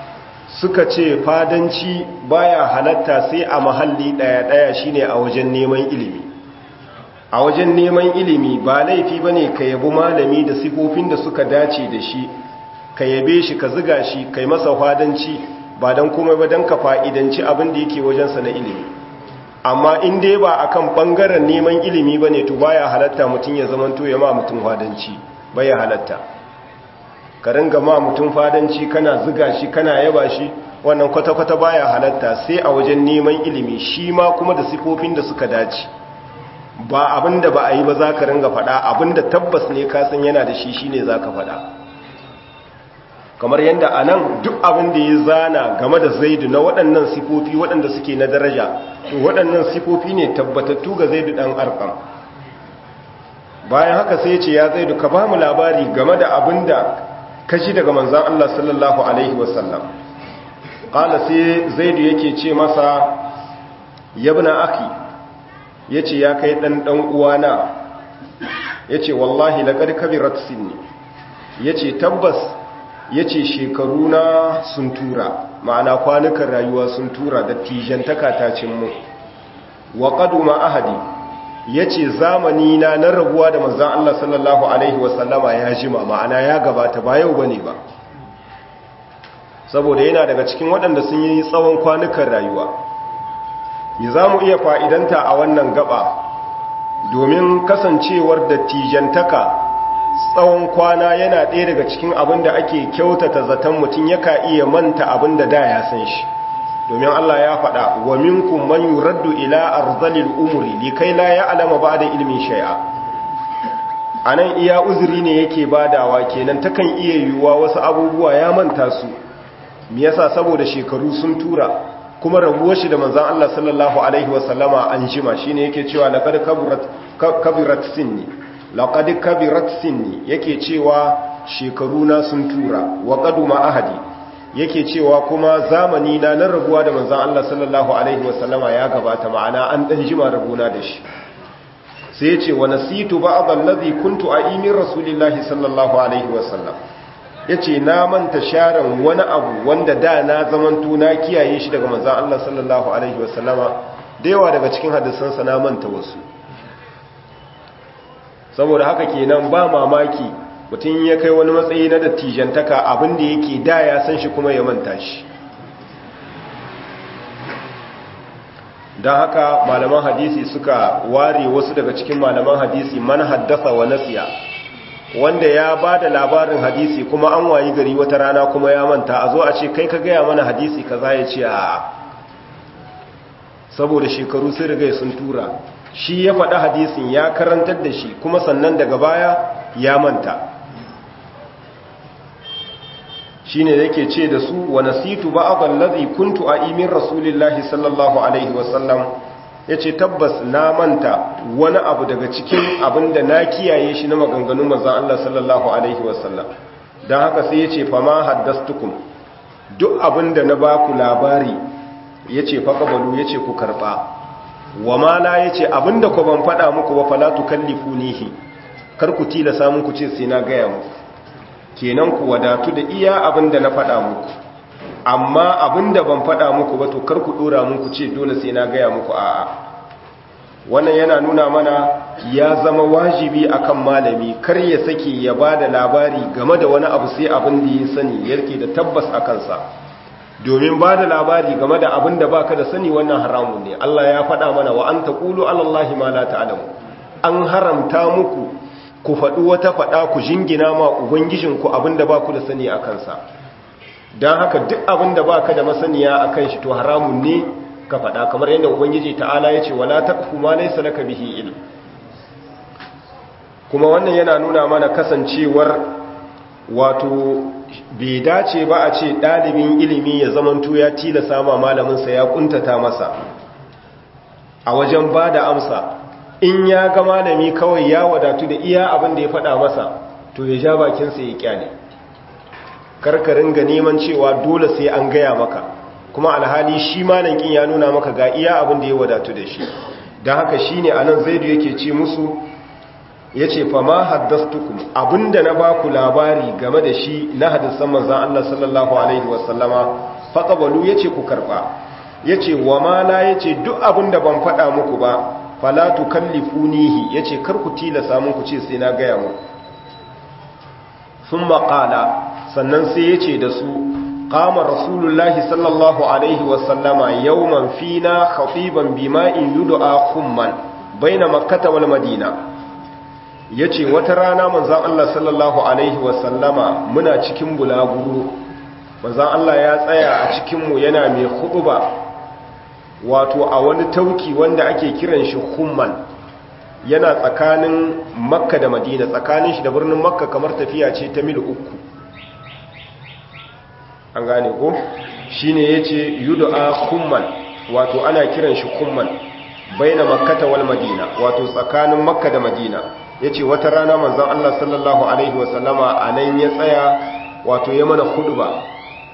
suka ce fadanci baya halatta sai a mahalli ɗaya-ɗaya shine a wajen neman ilimi a wajen neman ilimi ba laifi bane ka yabi malami da sifofin da suka dace da shi ka yabe shi ka ziga shi kai masa fadanci ba don komai ba don ka fa'idanci abin da yake wajensa na ilimi amma in dai ba akan ɓangaren neman ilimi ba ne to baya halatta mutum ya zamanto ya ma mutum fadanci baya halatta ka ringa ma mutum fadanci kana ziga shi kana yaba shi wannan kwata-kwata baya halatta sai a wajen neman ilimi shi ma kuma da sifofin da suka dace ba abinda ba a yi ba za ka ringa faɗa abinda tabbas ne kasan yana da shi shine za ka faɗa kamar yadda a nan duk abin da ya zana game da zaidu na waɗannan sifofi waɗanda suke na daraja to waɗannan sifofi ne tabbatattu ga zaidu ɗan arkam bayan haka sai ce ya zaidu ka ba mu labari game da abin da kashi daga manzan Allah sallallahu Alaihi wasallam ƙala sai zaidu yake ce masa yabna aki ya ce ya kai ɗan ɗan uwana ya ce wallahi laƙar kabirat sinni ya ce tabbas ya ce shekaru na sun tura ma'ana kwanukan rayuwa sun tura da tijantaka ta cimmu wa ƙaduma ahadi ya ce zamani na na rabuwa da manzan Allah sallallahu Alaihi wasallama ya jima ma'ana ya gabata ba yau bane ba saboda yana daga cikin waɗanda sun yi tsawon kwanukan rayuwa yi za mu iya fa'idanta a wannan gaba domin kasancewar dattijantaka tsawon kwana yana ɗaya daga cikin abin da ake kyautata zaton mutum yaka iya manta abin da da ya san shi domin Allah ya faɗa wa minkum man yuraddu ila arzalil umri likai la ya'lama ba'da ilmin shay'a anan iya uzuri ne yake badawa kenan takan iya yiwuwa wasu abubuwa ya manta su me yasa saboda shekaru sun tura kuma rabuwar shi da manzon Allah sallallahu alaihi wasallama an jima shine yake cewa laqad kaburat kabirat sinni laqad kabirat sinni yake cewa shekaru na sun tura wa qaduma ahadi yake cewa kuma zamani na na rabuwa da manzon Allah sallallahu alaihi wasallama ya gabata ma'ana an dan jima rabuna da shi sai yace wa nasitu ba'd allazi kuntu a'imin rasulillahi sallallahu alaihi wasallam yace na manta sharan wani abu wanda da na zamanto na kiyaye shi daga manzon Allah sallallahu alaihi wasallama da yawa daga cikin hadisansa na manta wasu saboda haka kenan ba mamaki mutum ya kai wani matsayi na dattijantaka abinda yake da ya san shi kuma ya manta shi don haka malaman hadisi suka ware wasu daga cikin malaman hadisi man haddasa wa nasiya wanda ya ba da labarin hadisi kuma an wayi gari wata rana kuma ya manta a zo a ce kai ka gaya mana hadisi ka za ya ce a saboda shekaru sun riga sun tura shi ya faɗi hadisin ya karantar da shi kuma sannan daga baya ya manta shi ne yake ce da su wa nasitu ba'adhan ladhi kuntu a'imin rasulillahi sallallahu alaihi wasallam yace tabbas na manta wani abu daga cikin abinda na kiyaye shi na maganganun manzon Allah sallallahu alaihi wasallam dan haka sai yace fa ma haddastukum duk abinda na baku labari yace fa qabalu yace ku karba wa ma la yace abinda ku ban fada muku ba fala tukallifunihi kar ku tilasa mun ku ce sai na gaya muku kenan ku wadatu da iya abinda na fada muku amma abinda ban fada muku ba to kar ku dora mun ku ce dole sai na gaya muku a'a wannan yana nuna mana ya zama wajibi akan malami kar ya sake ya bada labari game da wani abu sai abin da ya sani yake da tabbas a kansa domin ba da labari game da abin da baka da sani wannan haramun ne Allah ya faɗa mana wa an taqulu ala Allahi ma la ta'lamu an haramta muku ku faɗi wata faɗa ku jingina ma ubangijinku abin da baku da sani a kansa don haka duk abin da baka da masaniya a kan shi to haramun ne ka faɗa kamar yadda ubangiji ta'ala ya ce wala taqfu ma laysa laka bihi ilm kuma wannan yana nuna mana kasancewar wato bai dace ba a ce ɗalibin ilimi ya zamanto ya tilasa ma malaminsa ya kuntata masa a wajen ba da amsa in ya ga malami kawai ya wadatu da iya abin da ya faɗa masa to ya ja bakinsa ya kyale karkarin ga neman cewa dole sai an gaya maka kuma alhali shi malankin ya nuna maka ga iya abin da ya wadatu da shi don haka shi ne a nan zaidu yake ce musu ya ce fama haddastukum abinda na ba ku labari game da shi na hadisan manzan Allah sallallahu Alaihi wasallama faqabalu yace ku karba yace wa ma la yace duk abin da ban faɗa muku ba fala tukallifunihi yace kar ku tilasa mun ku ce sai na gaya muku thumma qala sannan sai yace da su qama rasulullahi sallallahu alaihi wa sallama yawman fina khatiban bima'in yud'a khumman baina makkah wal madina yace wata rana manzon Allah sallallahu alaihi wa sallama muna cikin bulaguro manzon Allah ya tsaya a cikin mu yana mai khutba wato a wani tauki wanda ake kiran shi khumman yana tsakanin makka da madina tsakanin shi da birnin makka kamar tafiya ce ta mil uku an gane ko shi ne ya ce yudu'a kumman wato ana kiran shi kumman baina makkata wal madina wato tsakanin makka da madina ya ce wata rana manzan Allah sallallahu Alaihi wasallama a nan ya tsaya wato ya mana ba.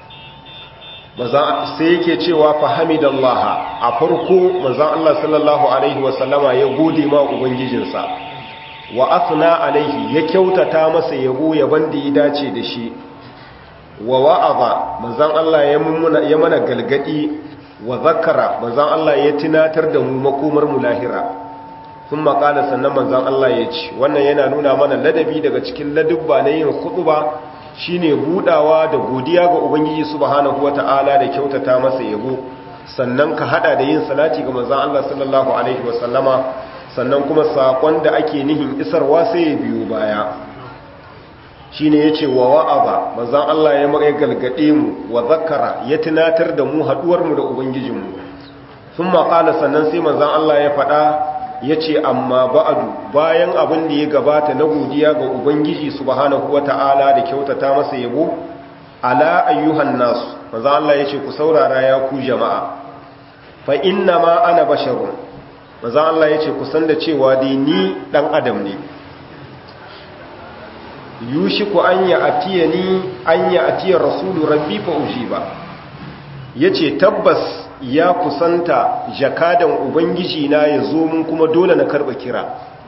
sai yake cewa fahimidallaha a farko manzan Allah sallallahu Alaihi wasallama ya gode ma ubangijinsa wa asna alaihi ya kyautata masa yabo yaban da ya dace da shi wa wa'aza manzan Allah ya mana galgadi wa zakara manzan Allah ya tunatar da mu makomar mu lahira sun makala sannan manzan Allah ya ce wannan yana nuna mana ladabi daga cikin ladubba na yin khutba shine budawa da godiya ga ubangiji subhanahu wata'ala da kyautata masa yabo sannan ka hada da yin salati ga manzan Allah sallallahu alaihi wasallama sannan kuma sakon da ake nihin isarwa sai ya biyo baya shi ne ya ce wa wa'aba manzan Allah ya mara galgade mu wa zakara ya tunatar da mu haɗuwarmu da Ubangijinmu sun maƙala sannan sai manzan Allah ya faɗa ya ce amma ba'adu bayan abin da ya gabata na godiya ga Ubangiji subhanahu wa ta'ala da kyautata masa yabo ala ayyuhan nasu manzan Allah ya ce ku saurara ya ku jama'a fa inna ma ana basharun manzan Allah ya ce ku san da cewa dai ni ɗan adam ne yushiku an ya atiya ni an ya atiya rasulu rabbi fa ujiba yace tabbas ya kusanta jakadan ubangiji na ya zo mun kuma dole na karba kira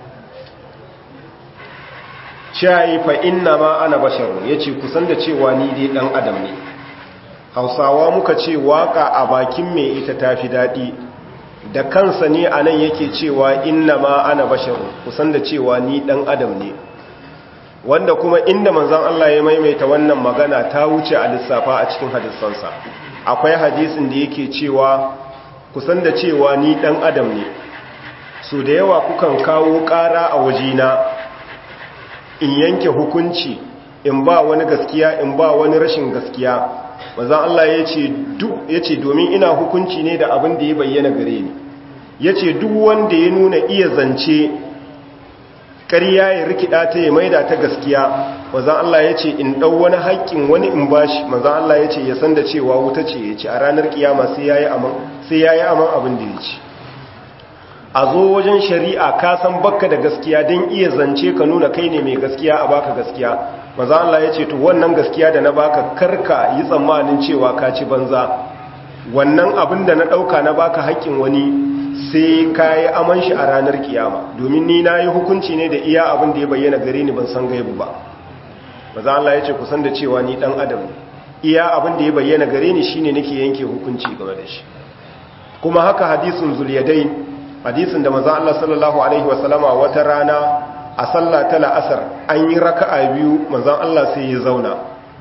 shayi fa inna ma ana basharu yace kusan da cewa ni dai dan adam ne hausawa muka ce waka a bakin mai ita tafi dadi da kansa ne anan yake cewa inna ma ana basharu kusan da cewa ni dan adam ne wanda kuma inda manzon Allah ya maimaita wannan magana ta wuce a lissafa a cikin hadisansa akwai hadisin da yake cewa kusan da cewa ni dan adam ne so da yawa kukan kawo ƙara a wajena in yanke hukunci in ba wani gaskiya in ba wani rashin gaskiya manzon Allah ya ce duk yace domin ina hukunci ne da abin da ya bayyana gare ni yace duk wanda ya nuna iya zance ƙarya ya rikida ta ya maida ta gaskiya manzan Allah ya ce in ɗau wani haƙƙin wani in bashi manzan Allah ya ce ya san da cewa wuta ce ya ce a ranar ƙiyama sai ya yi aman abin da ya ce a zo wajen shari'a ka san bakka da gaskiya don iya zance ka nuna kai ne mai gaskiya a baka gaskiya manzan Allah ya ce to wannan gaskiya da na baka karka yi tsammanin cewa ka ci banza wannan abin da na ɗauka na baka haƙƙin wani sai ka yi aman shi a ranar kiyama domin ni na yi hukunci ne da iya abin da ya bayyana gare ni ban san gaibu ba maza Allah ya ce kusan da cewa ni dan adam ne iya abin da ya bayyana gare ni shine nake yanke hukunci game da shi kuma haka hadisin zuliyadai hadisin da maza Allah sallallahu alaihi wasallama wata rana a sallah ta la'asar an yi raka'a biyu manzon Allah sai ya zauna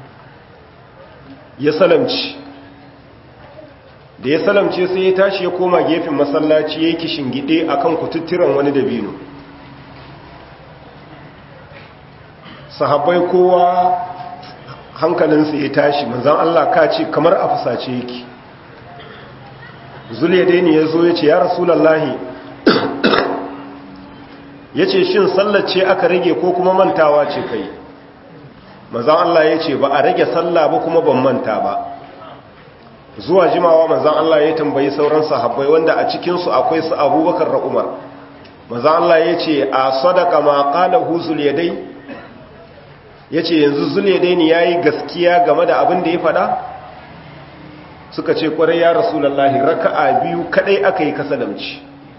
ya salamci da ya salamce sai ya tashi ya koma gefen masallaci ya yi kishingide a kan kututturan wani dabino sahabbai kowa hankalinsa ya tashi manzan Allah ka ce kamar a fusace yake zuliyadaini ya zo ya ce ya rasulallahi ya ce shin sallace aka rage ko kuma mantawa ce kai manzan Allah ya ce ba a rage sallah ba kuma ban manta ba zuwa jimawa manzan Allah ya tambayi sauran sahabbai wanda a cikinsu akwai su abubakar da umar manzan Allah ya ce a sadaka ma ƙala huzul yadai ya ce yanzu zul yadai ne ya yi gaskiya game da abin da ya faɗa suka ce ƙwarai ya rasulallahi raka'a biyu kaɗai aka yi kasalamci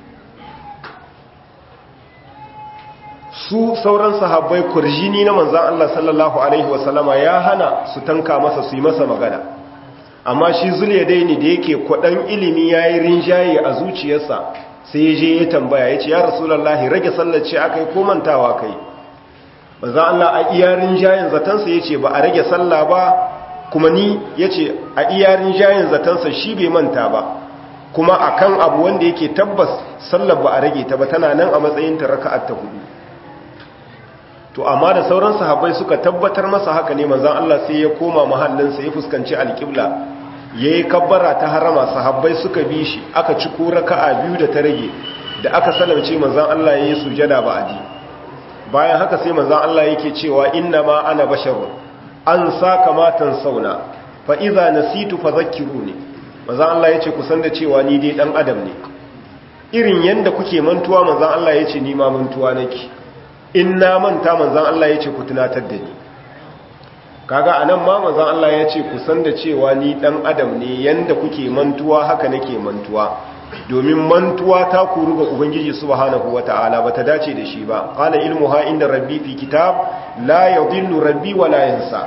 su sauran sahabbai kurjini na manzan Allah sallallahu Alaihi wasallama ya hana su tanka masa su yi masa magana amma shi zuliyadaini da yake kwadan ilimi yayi rinjaye a zuciyarsa sai ya je ya tambaya ya ce ya rasulullahi rage sallar ce akai ko mantawa kai manzo Allah a iya rinjayen zatansa yace ba a rage sallah ba kuma ni yace a iya rinjayen zatansa shi bai manta ba kuma akan abu wanda yake tabbas sallar ba a rage ta ba tana nan a matsayin ta raka'at ta hudu to amma da sauran sahabbai suka tabbatar masa haka ne manzon Allah sai ya koma mahallinsa ya fuskanci alƙibla yayi kabbara ta harama sahabbai suka bi shi aka ci ko raka'a biyu da ta rage da aka salamce manzon Allah yayi sujada ba'adi bayan haka sai manzon Allah yake cewa inna ma ana basharun an saka matan sauna fa idza nasitu fadhakkiruni manzon Allah yace ku san da cewa ni dai dan adam ne irin yanda kuke mantuwa manzon Allah yace ni ma mantuwa nake in na manta manzan Allah ya ce ku tunatar da ni kaga anan ma manzan Allah ya ce ku san da cewa ni dan adam ne yanda kuke mantuwa haka nake mantuwa domin mantuwa ta kuru ga ubangiji subhanahu wataala bata dace da shi ba qala ilmuha inda rabbi fi kitab la yadhillu rabbi wa la yansa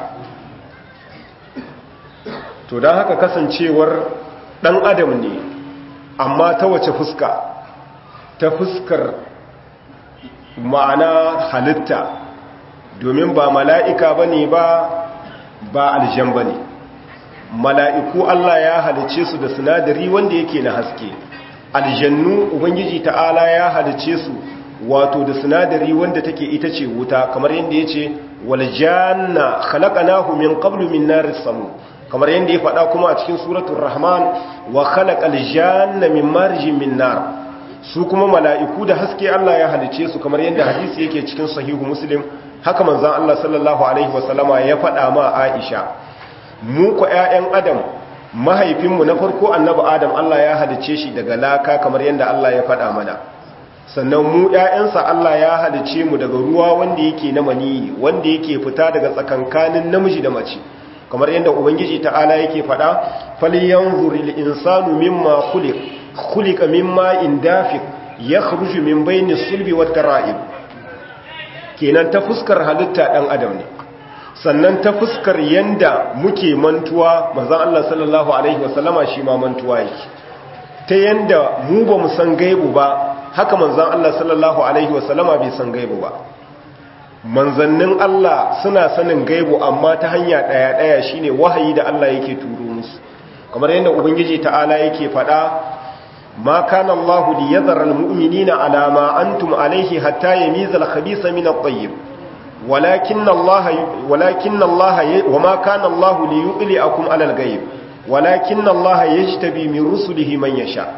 to dan haka kasancewar dan adam ne amma ta wace fuska ta fuskar ma'ana halitta domin ba mala'ika ba ne ba ba aljan ba ne mala'iku Allah ya halice su da sinadari wanda yake na haske aljannu ubangiji ta'ala ya halice su wato da sinadari wanda take ita ce wuta kamar yadda ya ce waljanna khalaqanahu min qablu min naris samu kamar yadda ya faɗa kuma a cikin suratul rahman wa khalaqal janna min marjin min nar su kuma mala'iku da haske Allah ya halice su kamar yadda hadisi yake cikin sahihu muslim haka manzan Allah sallallahu Alaihi wasallama ya faɗa ma Aisha mu ku ‘ya'yan Adam mahaifinmu na farko annabi Adam Allah ya halice shi daga laka kamar yadda Allah ya faɗa mana sannan mu ‘ya'yansa Allah ya halice mu daga ruwa wanda yake na maniyi wanda yake fita daga tsakankanin namiji da mace kamar yadda Ubangiji ta'ala yake faɗa falyanzuril insanu mimma khuliq khuliqa mimma indafiq yakhruju min bayni sulbi wat tara'ib kenan ta fuskar halitta dan adam ne sannan ta fuskar yanda muke mantuwa manzon Allah sallallahu alaihi wasallama shi ma mantuwa yake ta yanda mu ba mu san gaibu ba haka manzon Allah sallallahu alaihi wasallama bai san gaibu ba manzannin Allah suna sanin gaibu amma ta hanya daya daya shine wahayi da Allah yake turo musu kamar yanda ubangiji ta'ala yake faɗa ما كان الله ليذر المؤمنين على ما أنتم عليه حتى يميز الخبيث من الطيب ولكن الله ولكن الله وما كان الله ليطلعكم على الغيب ولكن الله يجتبي من رسله من يشاء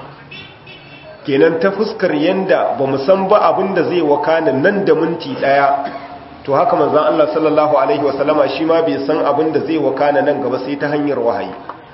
kenan ta fuskar yanda ba mu san ba abin da zai wakana nan da minti daya to haka manzon Allah sallallahu alaihi wasallama shi ma bai san abin da zai wakana nan gaba sai ta hanyar wahayi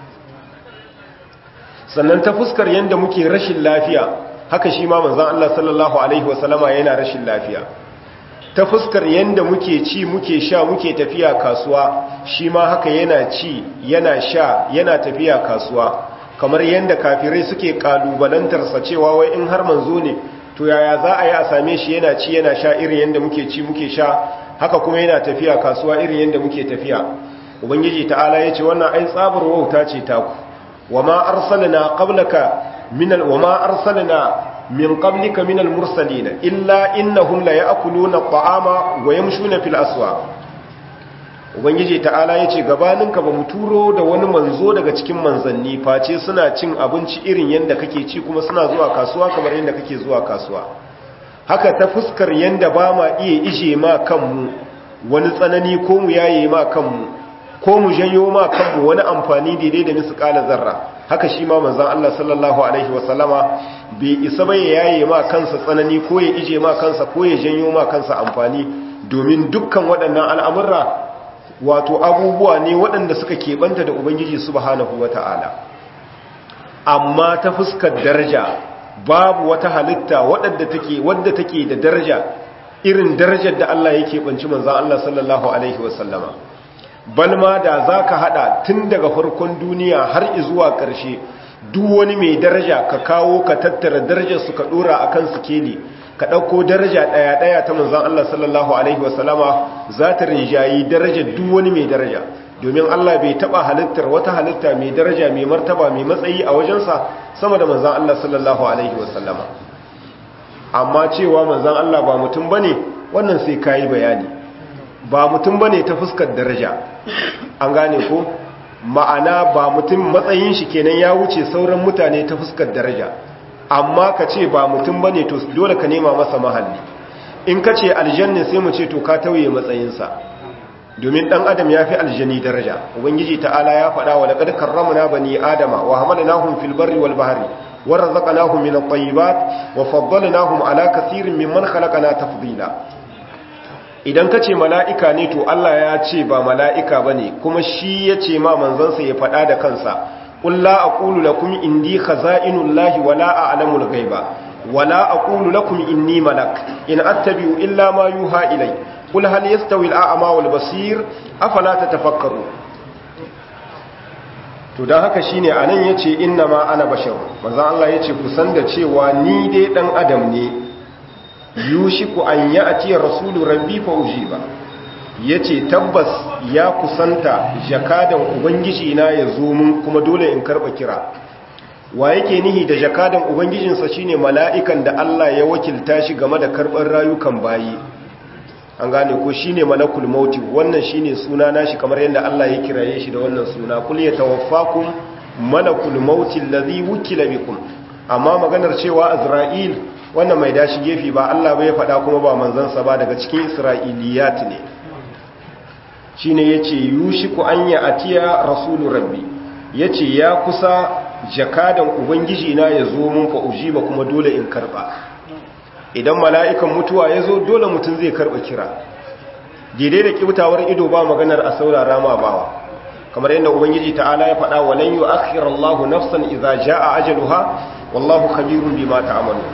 sannan ta fuskar yadda muke rashin lafiya haka shi ma manzan Allah sallallahu Alaihi wasallama yana rashin lafiya ta fuskar yadda muke ci muke sha muke tafiya kasuwa shi ma haka yana ci yana sha yana tafiya kasuwa kamar yadda kafirai suke kalubalantarsa cewa wai in har manzo ne to yaya za a yi a same shi yana ci yana sha irin yadda muke ci muke sha haka kuma yana tafiya kasuwa irin yadda muke tafiya ubangiji ta'ala ya ce wannan ai tsabar wauta ce taku وما أرسلنا قبلك من ال... وما أرسلنا من قبلك من المرسلين إلا إنهم لا يأكلون الطعام ويمشون في الأسواق ubangiji ta'ala ya ce gabaninka ba mu turo da wani manzo daga cikin manzanni face suna cin abinci irin yadda kake ci kuma suna zuwa kasuwa kamar yadda kake zuwa kasuwa haka ta fuskar yadda ba ma iya ije ma kanmu wani tsanani ko mu yaye ma kanmu ko mu janyo ma kanmu wani amfani daidai da misƙala zarra haka shi ma manzon Allah sallallahu alaihi wasallama bai isa bai yaye ma kansa tsanani ko ya ije ma kansa ko ya janyo ma kansa amfani domin dukkan waɗannan al'amurra wato abubuwa ne waɗanda suka keɓanta da ubangiji subhanahu wata'ala amma ta fuskar daraja babu wata halitta wadda take wadda take da daraja irin darajar da Allah yake banci manzon Allah sallallahu alaihi wasallama balma da za ka hada tun daga farkon duniya har zuwa ƙarshe duk wani mai daraja ka kawo ka tattara darajar su ka dora a kan sikeli ka ɗauko daraja ɗaya-ɗaya ta manzan Allah sallallahu Alaihi wasallama za ta rinjayi darajar duk wani mai daraja domin Allah bai taba halittar wata halitta mai daraja mai martaba mai matsayi a wajensa sama da manzan Allah sallallahu alaihi wasallama amma cewa manzan Allah ba mutum bane wannan sai kayi bayani ba mutum bane ta fuskar daraja an gane ko ma'ana ba mutum matsayin shi kenan ya wuce sauran mutane ta fuskar daraja amma ka ce ba mutum bane to dole ka nema masa mahalli in ka ce aljanna sai mu ce to ka tauye matsayinsa domin dan adam ya fi aljani daraja ubangiji ta'ala ya faɗa wa laqad karramna bani adama wa hamalnahum fil barri wal bahri wa razaqnahum min at-tayyibat wa faddalnahum ala kaseerin mimman khalaqna tafdila idan ka ce mala'ika ne to Allah ya ce ba mala'ika bane kuma shi ya ce ma manzansa ya faɗa da kansa qul la aqulu lakum indi khaza'inullahi wa la a'lamul ghaiba wa la aqulu lakum inni malak in attabi'u illa ma yuha ilayya kul hal yastawi al'ama wal basir afala tatafakkaru to dan haka shine anan yace inna ma ana bashar manzo Allah yace ku san da cewa ni dai dan adam ne yushiku an ya'ti rasulu rabbi fa ujiba yace tabbas ya kusanta jakadan ubangiji na ya zo mun kuma dole in karba kira wa yake nihi da jakadan ubangijinsa shine mala'ikan da Allah ya wakilta shi game da karban rayukan bayi an gane ko shine malakul mauti wannan shine suna nashi kamar yadda Allah ya kiraye shi da wannan suna kul yatawaffakum malakul mauti allazi wukila bikum amma maganar cewa azra'il wannan mai dashi gefe ba Allah bai faɗa kuma ba manzon sa ba daga cikin isra'iliyat ne shine yace yushiku an ya atiya rasulur rabbi yace ya kusa jakadan ubangiji na yazo mun fa ujiba kuma dole in karba idan mala'ikan mutuwa ya zo dole mutum zai karɓa kira daidai da kibtawar ido ba maganar a saurara ma bawa kamar yadda ubangiji ta'ala ya faɗa wa lan yu'akhkhir Allahu nafsan idza jaa ajaluha wallahu khabirun bima ta'malu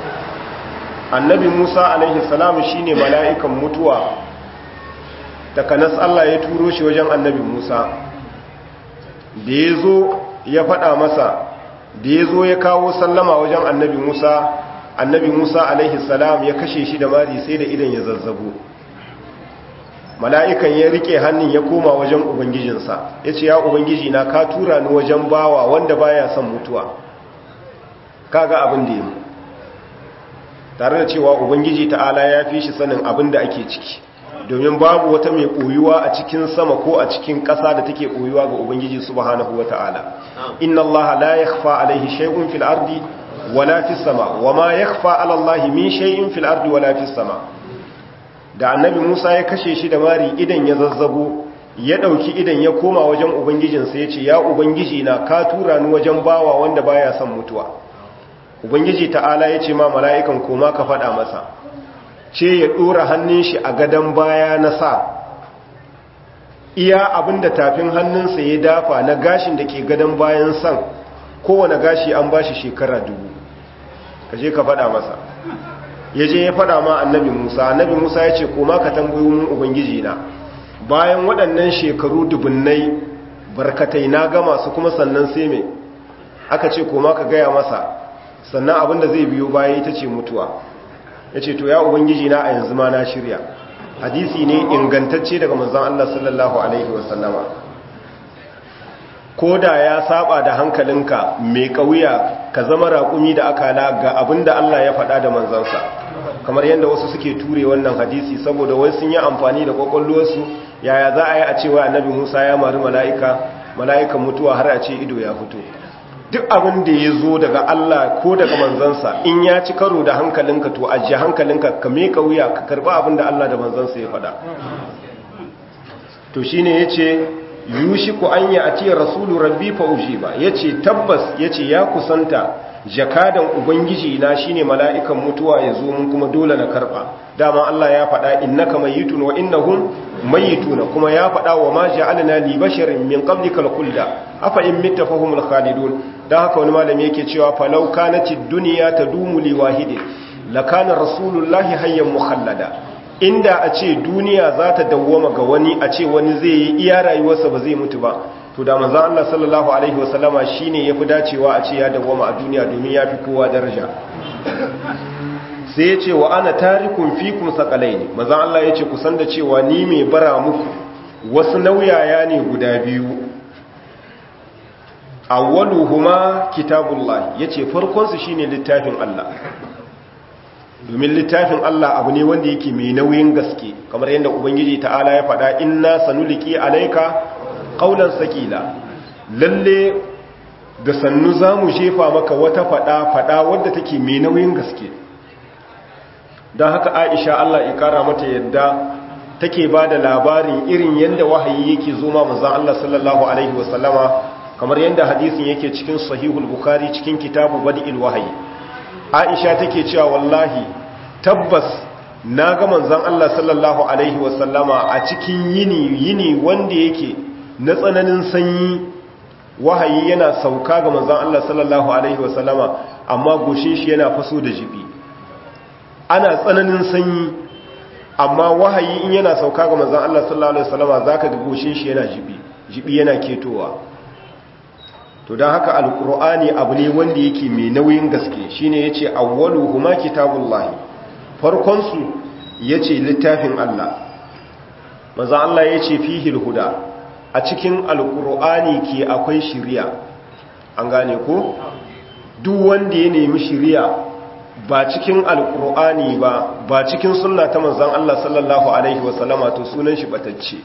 annabi Musa alaihi salam shine mala'ikan mutuwa takanas Allah ya turo shi wajen annabi Musa da yazo ya faɗa masa da yazo ya kawo sallama wajen annabi Musa annabi musa alaihi salam ya kashe shi da mari sai da idan ya zazzabo mala'ikan ya rike hannun ya koma wajen ubangijinsa ya ce ya ubangiji na ka tura ni wajen bawa wanda baya son mutuwa kaga abin da yi tare da cewa ubangiji ta'ala ya fi shi sanin abin da ake ciki domin babu wata mai koyuwa a cikin sama ko a cikin ƙasa da take koyuwa ga ubangiji subhanahu wata'ala inna allaha la yakhfa alaihi shay'un fil ardi wala fi sama wa ma yakhfa ala Allah min shay'in fil ardi wala fi sama da annabi Musa ya kashe shi da mari idan ya zazzabo ya dauki idan ya koma wajen ubangijinsa yace ya ubangiji na ka tura ni wajen bawa wanda baya son mutuwa ubangiji ta'ala yace ma mala'ikan koma ka fada masa ce ya dora hannun shi a gadan baya na sa iya abinda tafin hannunsa ya dafa na gashin da ke gadan bayan san kowane gashi an bashi shekara dubu ka je ka faɗa masa ya je ya faɗa ma annabi musa annabi musa ya ce koma ka tambayo mun ubangiji na bayan waɗannan shekaru dubunnai barkatai na gama su kuma sannan sai mai aka ce koma ka gaya masa sannan abinda zai biyo baya ita ce mutuwa ya ce to ya ubangiji na a yanzu ma na shirya hadisi ne ingantacce daga manzon Allah sallallahu alaihi wasallama ko da ya saba da hankalinka mai kauya ka zama raƙumi da akala ga abin da Allah ya faɗa da manzansa kamar yadda wasu suke ture wannan hadisi saboda wai sun yi amfani da kwakwalwarsu yaya za a yi a cewa annabi musa ya mari mala'ika mala'ikan mutuwa har a ce ido ya fito duk abin da ya zo daga Allah ko daga manzansa in ya ci karo da hankalinka to ajiye hankalinka ka mai kauya ka karɓi abin da Allah da manzansa ya faɗa to shine yace yushiku an yi a ce rasulu rabbi fa ujiba ya ce tabbas ya ce ya kusanta jakadan ubangiji na shine mala'ikan mutuwa ya zo mun kuma dole na karba dama Allah ya faɗa innaka mayyitun wa innahum mayyituna kuma ya faɗa wa ma ja'alna li basharin min qablika al-khulda afa in mitta fahumul khalidun dan haka wani malami yake cewa falau kanatid dunya tadumu li wahidin lakana rasulullahi hayyan mukhallada inda a ce duniya za ta dawwama ga wani a ce wani zai yi iya rayuwarsa ba zai mutu ba to da manzan Allah sallallahu alaihi wasallama shine yafi dacewa a ce ya dawwama a duniya domin ya fi kowa daraja sai ya ce wa ana tarikun fikum sakalaini manzan Allah ya ce kusan da cewa ni mai bara muku wasu nauyaya ne guda biyu awwaluhuma kitabullah yace farkon su shine littafin Allah domin littafin Allah abu ne wanda yake mai nauyin gaske kamar yadda ubangiji ta'ala ya faɗa inna sanuliki alayka qawlan sakila lalle da sannu zamu jefa maka wata faɗa faɗa wadda take mai nauyin gaske don haka Aisha Allah ya kara mata yadda take ba da labarin irin yadda wahayi yake zo ma manzon Allah sallallahu alaihi wasallama kamar yadda hadisin yake cikin sahihul bukhari cikin kitabu badi'il wahayi aisha take cewa wallahi tabbas na ga manzon Allah sallallahu alaihi wasallama a cikin yini yini wanda yake na tsananin sanyi wahayi yana sauka ga manzon Allah sallallahu alaihi wasallama amma goshin shi yana faso da jibi ana tsananin sanyi amma wahayi in yana sauka ga manzon Allah sallallahu alaihi wasallama zaka ga goshin shi yana jibi jibi yana ketowa to don haka alkur'ani abu ne wanda yake mai nauyin gaske shine yace awwalu huma kitabullahi farkon su yace littafin Allah manzo Allah yace fihi alhuda a cikin alkur'ani ke akwai shiriya an gane ko duk wanda ya nemi shiriya ba cikin alkur'ani ba ba cikin sunna ta manzon Allah sallallahu alaihi wasallama to sunan shi batacce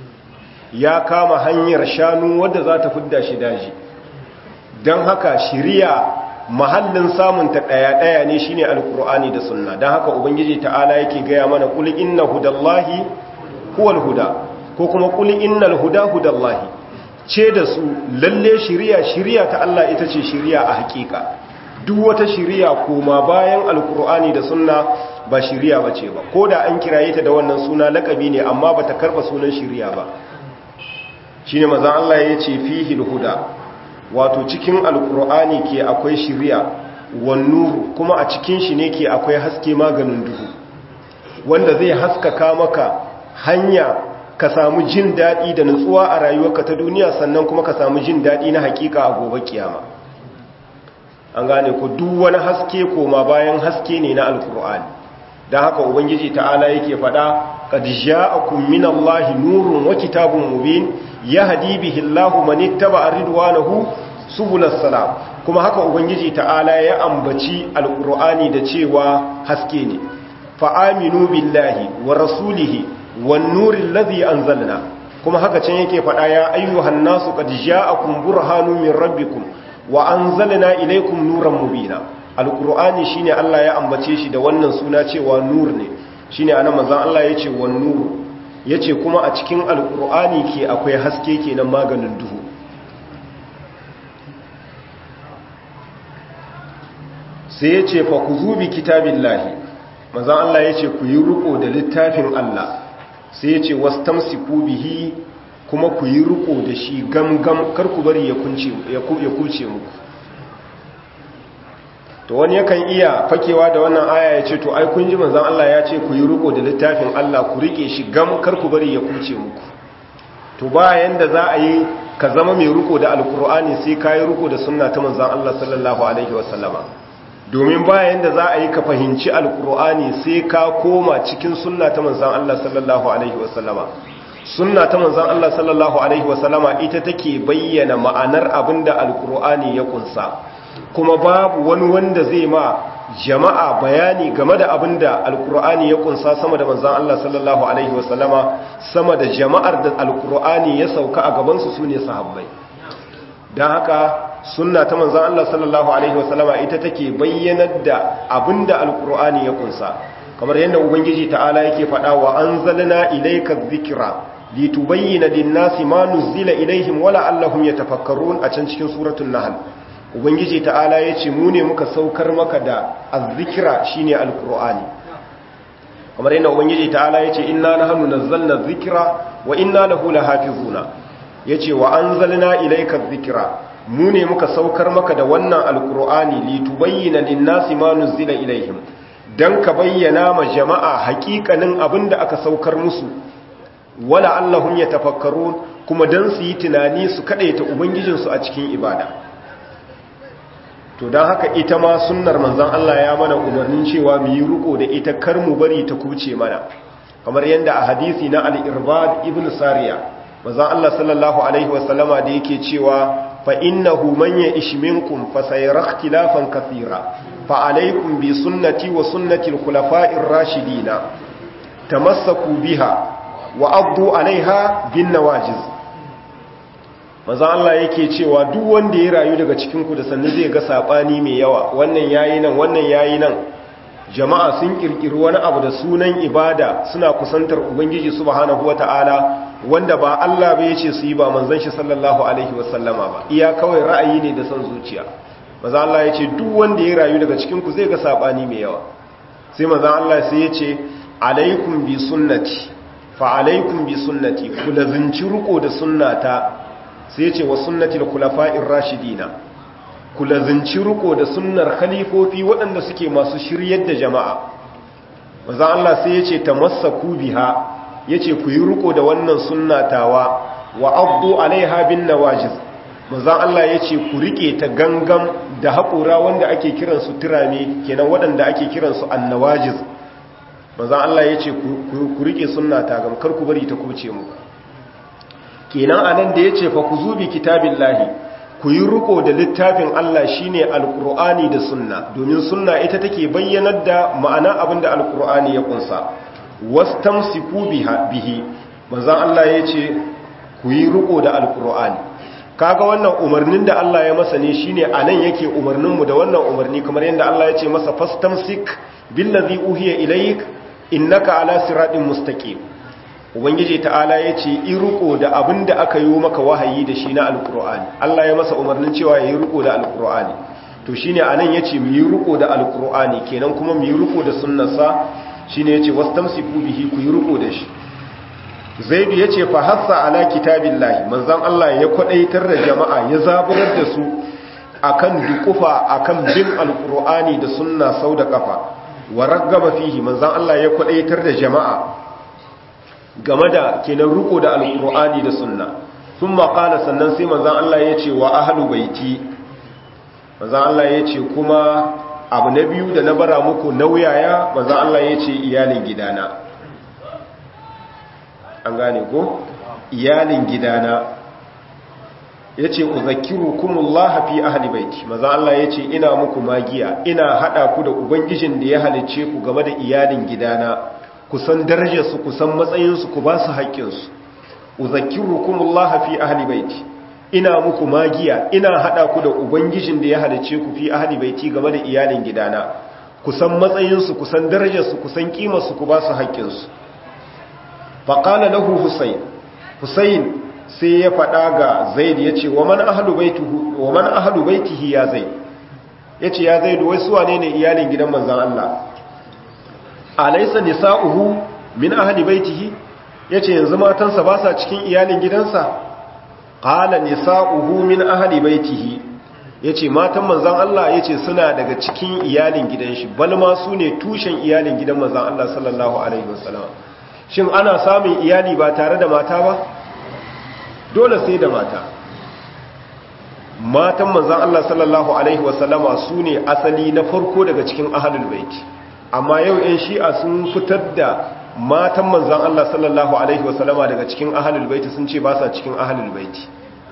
ya kama hanyar shanu wadda za ta fidda shi daji don haka shiriya mahallin samunta ɗaya-ɗaya ne shine alkur'ani da sunna don haka ubangiji ta'ala yake gaya mana kuli inna hudallahi huwal huda ko kuma kuli innal huda hudallahi ce da su lalle shiriya shiriya ta Allah ita ce shiriya a hakika duk wata shiriya koma bayan alkur'ani da sunna ba shiriya ba ce ba ko da an kiraye ta da wannan suna lakabi ne amma ba ta karba sunan shiriya ba shine mazan Allah ya ce fihi huda wato cikin alkur'ani ke akwai shiriya wannuru kuma a cikin shi ne ke akwai haske maganin duhu wanda zai haskaka maka hanya ka samu jin daɗi da nutsuwa a rayuwarka ta duniya sannan kuma ka samu jin daɗi na hakika a gobe kiyama an gane ku duk wani haske koma bayan haske ne na alkur'ani don haka ubangiji ta'ala yake faɗa qad ja'akum minallahi nurun wa kitabun mubin yahdi bihi Allahu man ittaba'a ridwanahu subulas salam kuma haka ubangiji ta'ala ya ambaci alqur'ani da cewa haske ne fa aminu billahi wa rasulihi wan nuril ladhi anzalna kuma haka can yake faɗa ya ayyuhan nasu qad ja'akum burhanun min rabbikum wa anzalna ilaykum nuran mubina alqur'ani shine Allah ya ambace shi da wannan suna cewa nur ne shine anan manzon Allah yace wan nur yace kuma a cikin alqur'ani ke akwai haske kenan maganin duhu sai yace fa kuzubi kitabillahi manzon Allah yace ku yi riko da littafin Allah sai yace wastamsiku bihi kuma ku yi riko da shi gamgam kar ku bari ya kunce ya kuce muku to wani yakan iya fakewa da wannan aya ya ce to ai kun ji manzon Allah ya ce ku yi riko da littafin Allah ku rike shi gam kar ku bari ya kuce muku to bayan da za a yi ka zama mai riko da alkur'ani sai ka yi riko da sunna ta manzon Allah sallallahu alaihi wasallama domin bayan da za a yi ka fahimci alkur'ani sai ka koma cikin sunna ta manzon Allah sallallahu alaihi wasallama sunna ta manzon Allah sallallahu alaihi wasallama ita take bayyana ma'anar abinda alkur'ani ya kunsa kuma babu wani wanda zai ma jama'a bayani game da abin da alkur'ani ya kunsa sama da manzan Allah sallallahu Alaihi wasallama sama da jama'ar da alkur'ani ya sauka a gabansu su ne sahabbai don haka sunna ta manzan Allah sallallahu Alaihi wasallama ita take bayyanar da abin da alkur'ani ya kunsa kamar yadda ubangiji ta'ala yake faɗa wa an zalina ilaika zikira litubayyana linnasi ma nuzila ilaihim wala allahum yatafakkarun a can cikin suratul nahl ubangiji ta'ala ya ce mu ne muka saukar maka da azzikira shine alkur'ani kamar yadda ubangiji ta'ala ya ce inna nahnu nazzalna dhikra wa inna lahu lahafizuna yace wa anzalna ilayka dhikra mu ne muka saukar maka da wannan alkur'ani litubayyana lin-nasi ma nuzila ilaihim dan ka bayyana ma jama'a hakikanin abinda aka saukar musu wala allahum yatafakkarun kuma dan su yi tunani su kadaita ubangijinsu a cikin ibada to don haka ita ma sunnar manzan Allah ya mana umarnin cewa mu yi riko da ita kar mu bari ta kuce mana kamar yadda a hadisi na al-irbad ibn sariya manzon Allah sallallahu alaihi wasallama da yake cewa fa innahu man ya'ish minkum fa sayara ikhtilafan kathira fa alaykum bi sunnati wa sunnati al-khulafa'ir rashidin tamassaku biha wa addu 'alayha bin nawajiz manzon Allah yake cewa duk wanda ya rayu daga cikin ku da sannu zai ga sabani mai yawa wannan yayi nan wannan yayi nan jama'a sun kirkiri wani abu da sunan ibada suna kusantar ubangiji subhanahu wata'ala wanda ba Allah ba yace su yi ba manzon shi sallallahu alaihi wasallama ba iya kawai ra'ayi ne da son zuciya manzon Allah yace duk wanda ya rayu daga cikin ku zai ga sabani mai yawa sai manzon Allah sai yace alaikum bi sunnati fa alaikum bi sunnati ku lazinci ruko da sunnata sai yace wa sunnati al-khulafa'ir rashidina ku lazinci riko da sunnar khalifofi waɗanda suke masu shiryar da jama'a maza Allah sai ya ce ta massaku biha ya ce ku yi riko da wannan sunnatawa wa abdu alaiha bin nawajiz maza Allah ya ce ku rike ta gangan da haƙura wanda ake kiransu turame kenan waɗanda ake kiransu annawajiz maza Allah ya ce ku rike sunnata gam kar ku bari ta kuce mu kenan anan da ya ce fa ku zubi kitabin lahi ku yi riko da littafin Allah shine alkur'ani da sunna domin sunna ita take bayyanar da ma'ana abinda alkur'ani ya kunsa wastamsiku biha bihi manzon Allah yace ku yi riko da alkur'ani kaga wannan umarnin da Allah ya masa ne shine anan yake umarnin mu da wannan umarni kamar yadda Allah ya ce masa fastamsik billazi uhiya ilayk innaka ala siratin mustaqim ubangiji ta'ala ya ce in riko da abin da aka yi maka wahayi da shi na alkur'ani Allah ya masa umarnin cewa ya yi riko da alkur'ani to shi ne a nan ya ce mu yi riko da alkur'ani kenan kuma mu yi riko da sunnarsa shi ne ya ce wasu tamsiku bihi ku yi riko da shi zaidu ya ce fahassa ala kitabin lahi manzan Allah ya kwaɗaitar da jama'a ya zaburar da su akan dukufa akan bin alkur'ani da sunna sau da kafa wa raggaba fihi manzan Allah ya kwaɗaitar da jama'a game da kenan riko da alkur'ani da sunna sun maƙala sannan sai manzan Allah ya ce wa ahalu baiti manzan Allah ya ce kuma abu na biyu da na bara muku nauyaya manzan Allah ya ce iyalin gidana an gane ko iyalin gidana ya ce uzakiru kumullaha fi ahli baiti manzan Allah ya ce ina muku magiya ina haɗa ku da ubangijin da ya halicce ku game da iyalin gidana kusan darajarsu kusan matsayinsu ku ba su haƙƙinsu uzakirukumullah fi ahli baiti ina muku magiya ina hada ku da ubangijin da ya halice ku fi ahli baiti game da iyalin gidana kusan matsayinsu kusan darajarsu kusan kimarsu ku ba su haƙƙinsu faqala lahu husayn husayn sai ya faɗa ga zaid yace wa man ahlu baituhu wa man ahlu baitihi ya zaid yace ya zaid wai su wane ne iyalin gidan manzon Allah alaisa nisa'uhu min ahli baitihi yace yanzu matansa ba sa cikin iyalin gidansa qala nisa'uhu min ahli baitihi yace matan manzon Allah yace suna daga cikin iyalin gidan shi bal ma su ne tushen iyalin gidan manzon Allah sallallahu alaihi wasallam shin ana samun iyali ba tare da mata ba dole sai da mata matan manzon Allah sallallahu alaihi wasallama su ne asali na farko daga cikin ahlul baiti amma yau 'yan shi'a sun fitar da matan manzan Allah sallallahu Alaihi wasallama daga cikin ahalul baiti sun ce ba sa cikin ahalul baiti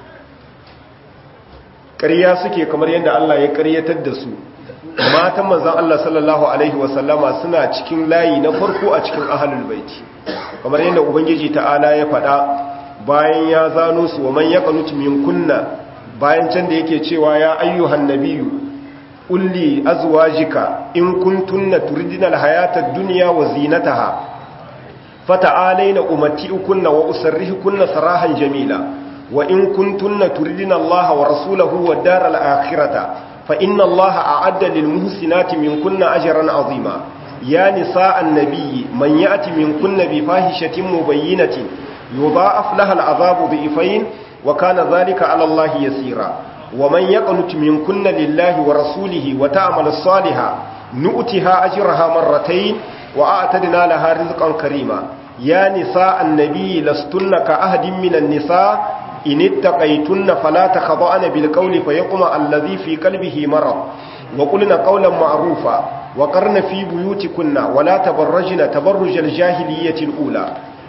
ƙarya suke kamar yadda Allah ya ƙaryatar da su matan manzan Allah sallallahu Alaihi wasallama suna cikin layi na farko a cikin ahalul baiti kamar yadda Ubangiji ta'ala ya faɗa bayan ya zano su wa man ya min kunna bayan can da yake cewa ya ayyuhan nabiyu kulli azwajika in kuntunna turidina alhayata ad-dunya wa zinataha fata'alaina umatti'ukunna wa usarrihukunna sarahan jamila wa in kuntunna turidina Allaha wa rasulahu wad daral akhirata fa inna Allaha a'adda lil muhsinati minkunna ajran 'azima ya nisa'an nabiyyi man ya'ti minkunna bi fahishatin mubayyinatin yudha'af laha al'adhabu dhifayn wa kana dhalika 'ala Allahi yasira ومن يقنت منكن لله ورسوله وتعمل صالحا نؤتها أجرها مرتين وأعتدنا لها رزقا كريما يا نساء النبي لستن كأهد من النساء إن اتقيتن فلا تخضعن بالقول فيقمع الذي في قلبه مرض وقلن قولا معروفا وقرن في بيوتكن ولا تبرجن تبرج الجاهلية الأولى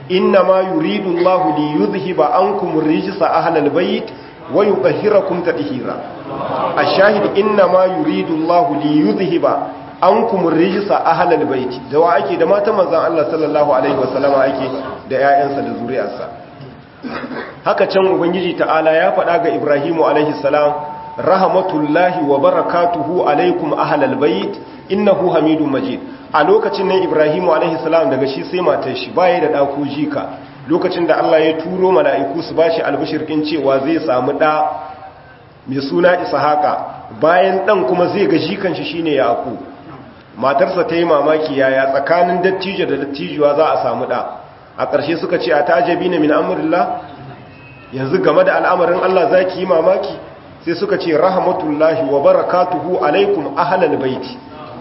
inna ma yuridu Allah li yuzhiba ankum rijsa ahlal bayt wa yutahhirakum tadhira ash-shahid inna ma yuridu Allah li yuzhiba ankum rijsa ahlal bayt da wa ake da matan manzon Allah sallallahu alaihi wasallama ake da ƴaƴansa da zuriyarsa haka can ubangiji ta'ala ya faɗa ga Ibrahimu alaihi salam rahmatullahi wa barakatuhu alaikum ahlal bayt innahu hamidum majid a lokacin nan Ibrahimu alaihi salam daga shi sai matar shi baya da dako jika lokacin da Allah ya turo mala'iku su bashi albishirkin cewa zai samu da mai suna Ishaqa bayan dan kuma zai ga jikan shi shine Yaqub matarsa ta yi mamaki yaya tsakanin dattijo da dattijuwa za a samu da a ƙarshe suka ce a tajabina min amrillah yanzu game da al'amarin Allah zaki yi mamaki sai suka ce rahmatullahi wa barakatuhu alaikum ahlal baiti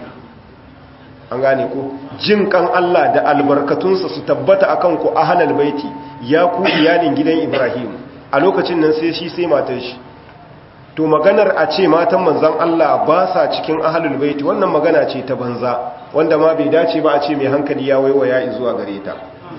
an gane ko jin kan Allah da albarkatunsa su tabbata akan ku ahlal baiti ya ku iyalin gidan Ibrahim a lokacin nan sai shi sai matar shi to maganar a ce matan manzon Allah ba sa cikin ahlul baiti wannan magana ce ta banza wanda ma bai dace ba a ce mai hankali ya waiwaya zuwa gare ta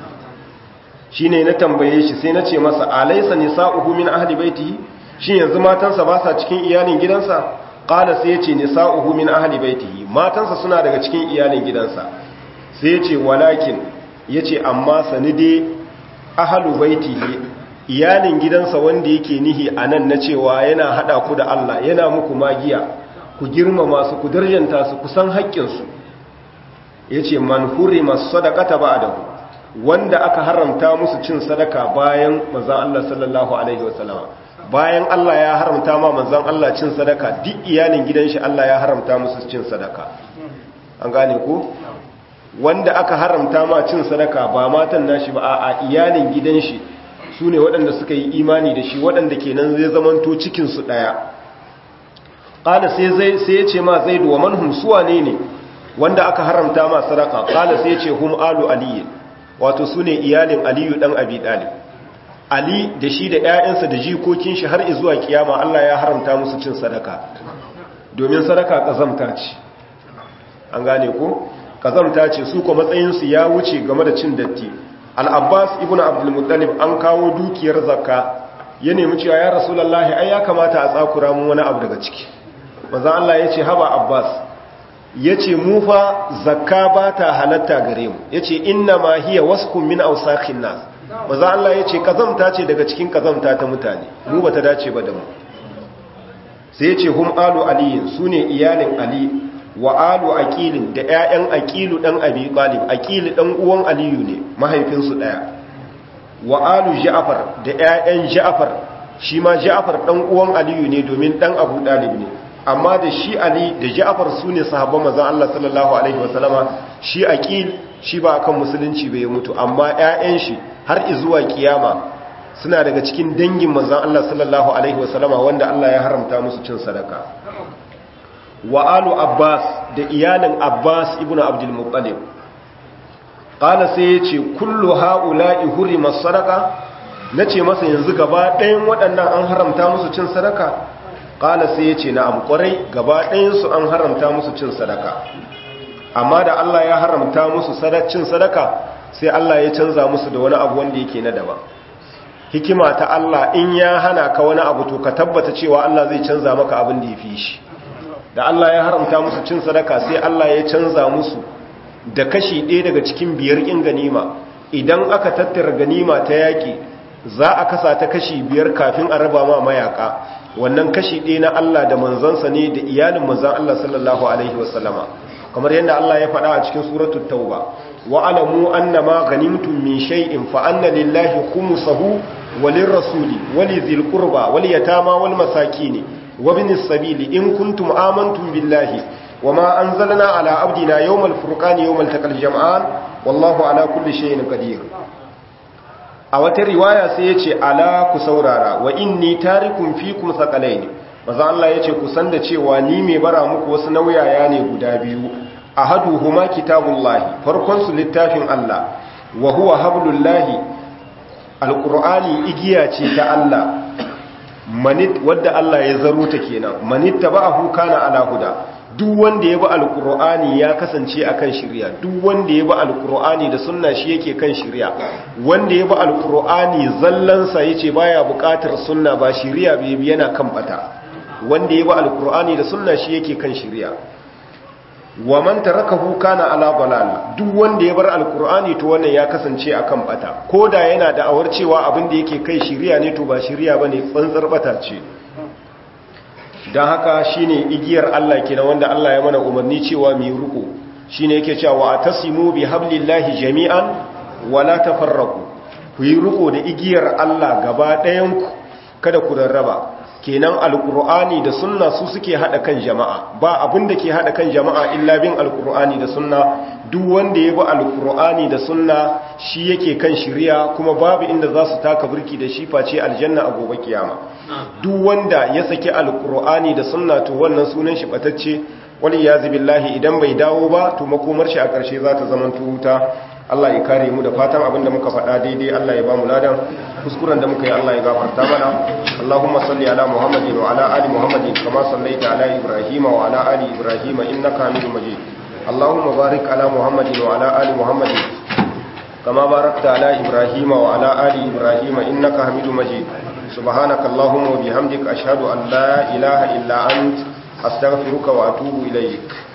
shine na tambaye shi sai na ce masa alaysa nisa'uhu min ahli baitihi shin yanzu matansa ba sa cikin iyalin gidansa qala sai yace nisa'uhu min ahli baitihi matansa suna daga cikin iyalin gidansa sai yace walakin yace amma sanide ahlu baitihi iyalin gidansa wanda yake nihi anan na cewa yana hada ku da Allah yana muku magiya ku girmama su ku darjanta su ku san haƙƙin su yace man hurima sadaqata ba'dahu wanda aka haramta musu cin sadaka bayan manzon Allah sallallahu alaihi wasallam bayan Allah ya haramta ma manzon Allah cin sadaka duk iyalin gidan shi Allah ya haramta musu cin sadaka an gane ko wanda aka haramta ma cin sadaka ba matan nashi ba a iyalin gidan shi sune waɗanda suka yi imani da shi waɗanda kenan zai zamanto cikin su daya qala sai zai sai ya ce ma zaidu wa manhum suwane ne wanda aka haramta ma sadaka qala sai ya ce hum alu aliyin wato su ne iyalin aliyu ɗan abi ɗalib ali da shi da 'ya'yansa da jikokin shi har izuwa kiyama allah ya haramta musu cin sadaka domin sadaka ƙazamta ce an gane ko ƙazamta ce su ko matsayinsu ya wuce game da cin datti al'abbas ibn abdulmuttalib an kawo dukiyar zakka ya nemi cewa ya rasulallahi ai ya kamata a tsakura mun wani abu daga ciki manzan allah ya ce haba abbas ya ce mu fa zakka ba ta halatta gare mu ya ce inna ma hiya waskun min ausakin nas maza Allah ya ce kazamta ce daga cikin kazamta ta mutane mu ba ta dace ba da mu sai ya ce hum alu aliyin su ne iyalin ali wa alu aqilin da 'ya'yan aqilu dan abi talib aqil dan uwan aliyu ne mahaifinsu daya wa alu ja'far da 'ya'yan ja'far shi ma ja'far dan uwan aliyu ne domin dan abu talib ne amma da shi ali da ja'far su ne sahabban manzon Allah sallallahu alaihi wasallama shi aqil shi ba akan musulunci bai mutu amma ƴaƴan shi har zuwa kiyama suna daga cikin dangin manzon Allah sallallahu alaihi wasallama wanda Allah ya haramta musu cin sadaka wa alu abbas da iyalin abbas ibnu abdul muttalib qala sai yace kullu haula'i hurima sadaqa nace masa yanzu gaba ɗayan waɗannan an haramta musu cin sadaka ƙala sai ya ce na amƙwarai gaba ɗayansu an haramta musu cin sadaka amma da Allah ya haramta musu cin sadaka sai Allah ya canza musu da wani abu wanda yake na daban hikima ta Allah in ya hana ka wani abu to ka tabbata cewa Allah zai canza maka abin da ya fi shi da Allah ya haramta musu cin sadaka sai Allah ya canza musu da kashi ɗaya daga cikin biyar in ganima idan aka tattara ganima ta yaƙi za a kasa ta kashi biyar kafin a raba ma mayaka wannan kashi ɗaya na Allah da manzansa ne da iyalin manzan Allah sallallahu alaihi wasallama kamar yadda Allah ya faɗa a cikin suratul tauba wa alamu annama ghanimtum min shay'in fa anna lillahi khumsahu walir rasuli walizil qurba wal yatama wal masakin wa binis sabili in kuntum amantum billahi wama anzalna ala abdina yawmal furqani yawmal taqal jam'an wallahu ala kulli shay'in qadir a wata riwaya sai ya ce ala ku saurara wa inni tarikun fikum thaqalaini maza Allah ya ce ku san da cewa ni mai bara muku wasu nauyaya ne guda biyu ahaduhuma kitabullahi farkon su littafin Allah wa huwa hablullahi alqur'ani igiya ce ta Allah manit wadda Allah ya zaro ta kenan manit taba'ahu kana ala huda duk wanda ya bi alkur'ani ya kasance akan shirya duk wanda ya bi alkur'ani da sunna shi yake kan shirya wanda ya bi alkur'ani zallansa yace baya buƙatar sunna ba shirya bai yana kan bata wanda ya bi alkur'ani da sunna shi yake kan shirya wa man tarakahu kana ala dalal duk wanda ya bar alkur'ani to wannan ya kasance akan bata koda yana da awar cewa abin da yake kai shirya ne to ba shirya bane tsantsar bata ce don haka shine igiyar Allah kenan wanda Allah ya mana umarni cewa mu yi ruku shine yake cewa atasimu bi hablillahi jami'an wala tafarraqu ku yi ruku da igiyar Allah gaba ɗayan ku kada ku rarraba kenan alqur'ani da sunna su suke hada kan jama'a ba abin da ke hada kan jama'a illa bin alqur'ani da sunna duk wanda ya bi alqur'ani da sunna shi yake kan shiriya kuma babu inda za su taka burki da shi face aljanna a gobe kiyama duk wanda ya saki alkur'ani da sunna to wannan sunan shi batacce wani ya billahi idan bai dawo ba to makomar shi a ƙarshe za ta zama wuta Allah ya kare mu da fatan abinda muka faɗa daidai Allah ya ba mu ladan kuskuren da muka yi Allah ya gafarta mana Allahumma salli ala Muhammadin wa ala ali Muhammadin kama sallaita ala Ibrahim wa ala ali Ibrahim innaka Hamidum Majid Allahumma barik ala Muhammadin wa ala ali Muhammadin kama barakta ala Ibrahim wa ala ali Ibrahim innaka Hamidum Majid سبحانك اللهم وبحمدك أشهد أن لا إله إلا أنت أستغفرك وأتوب إليك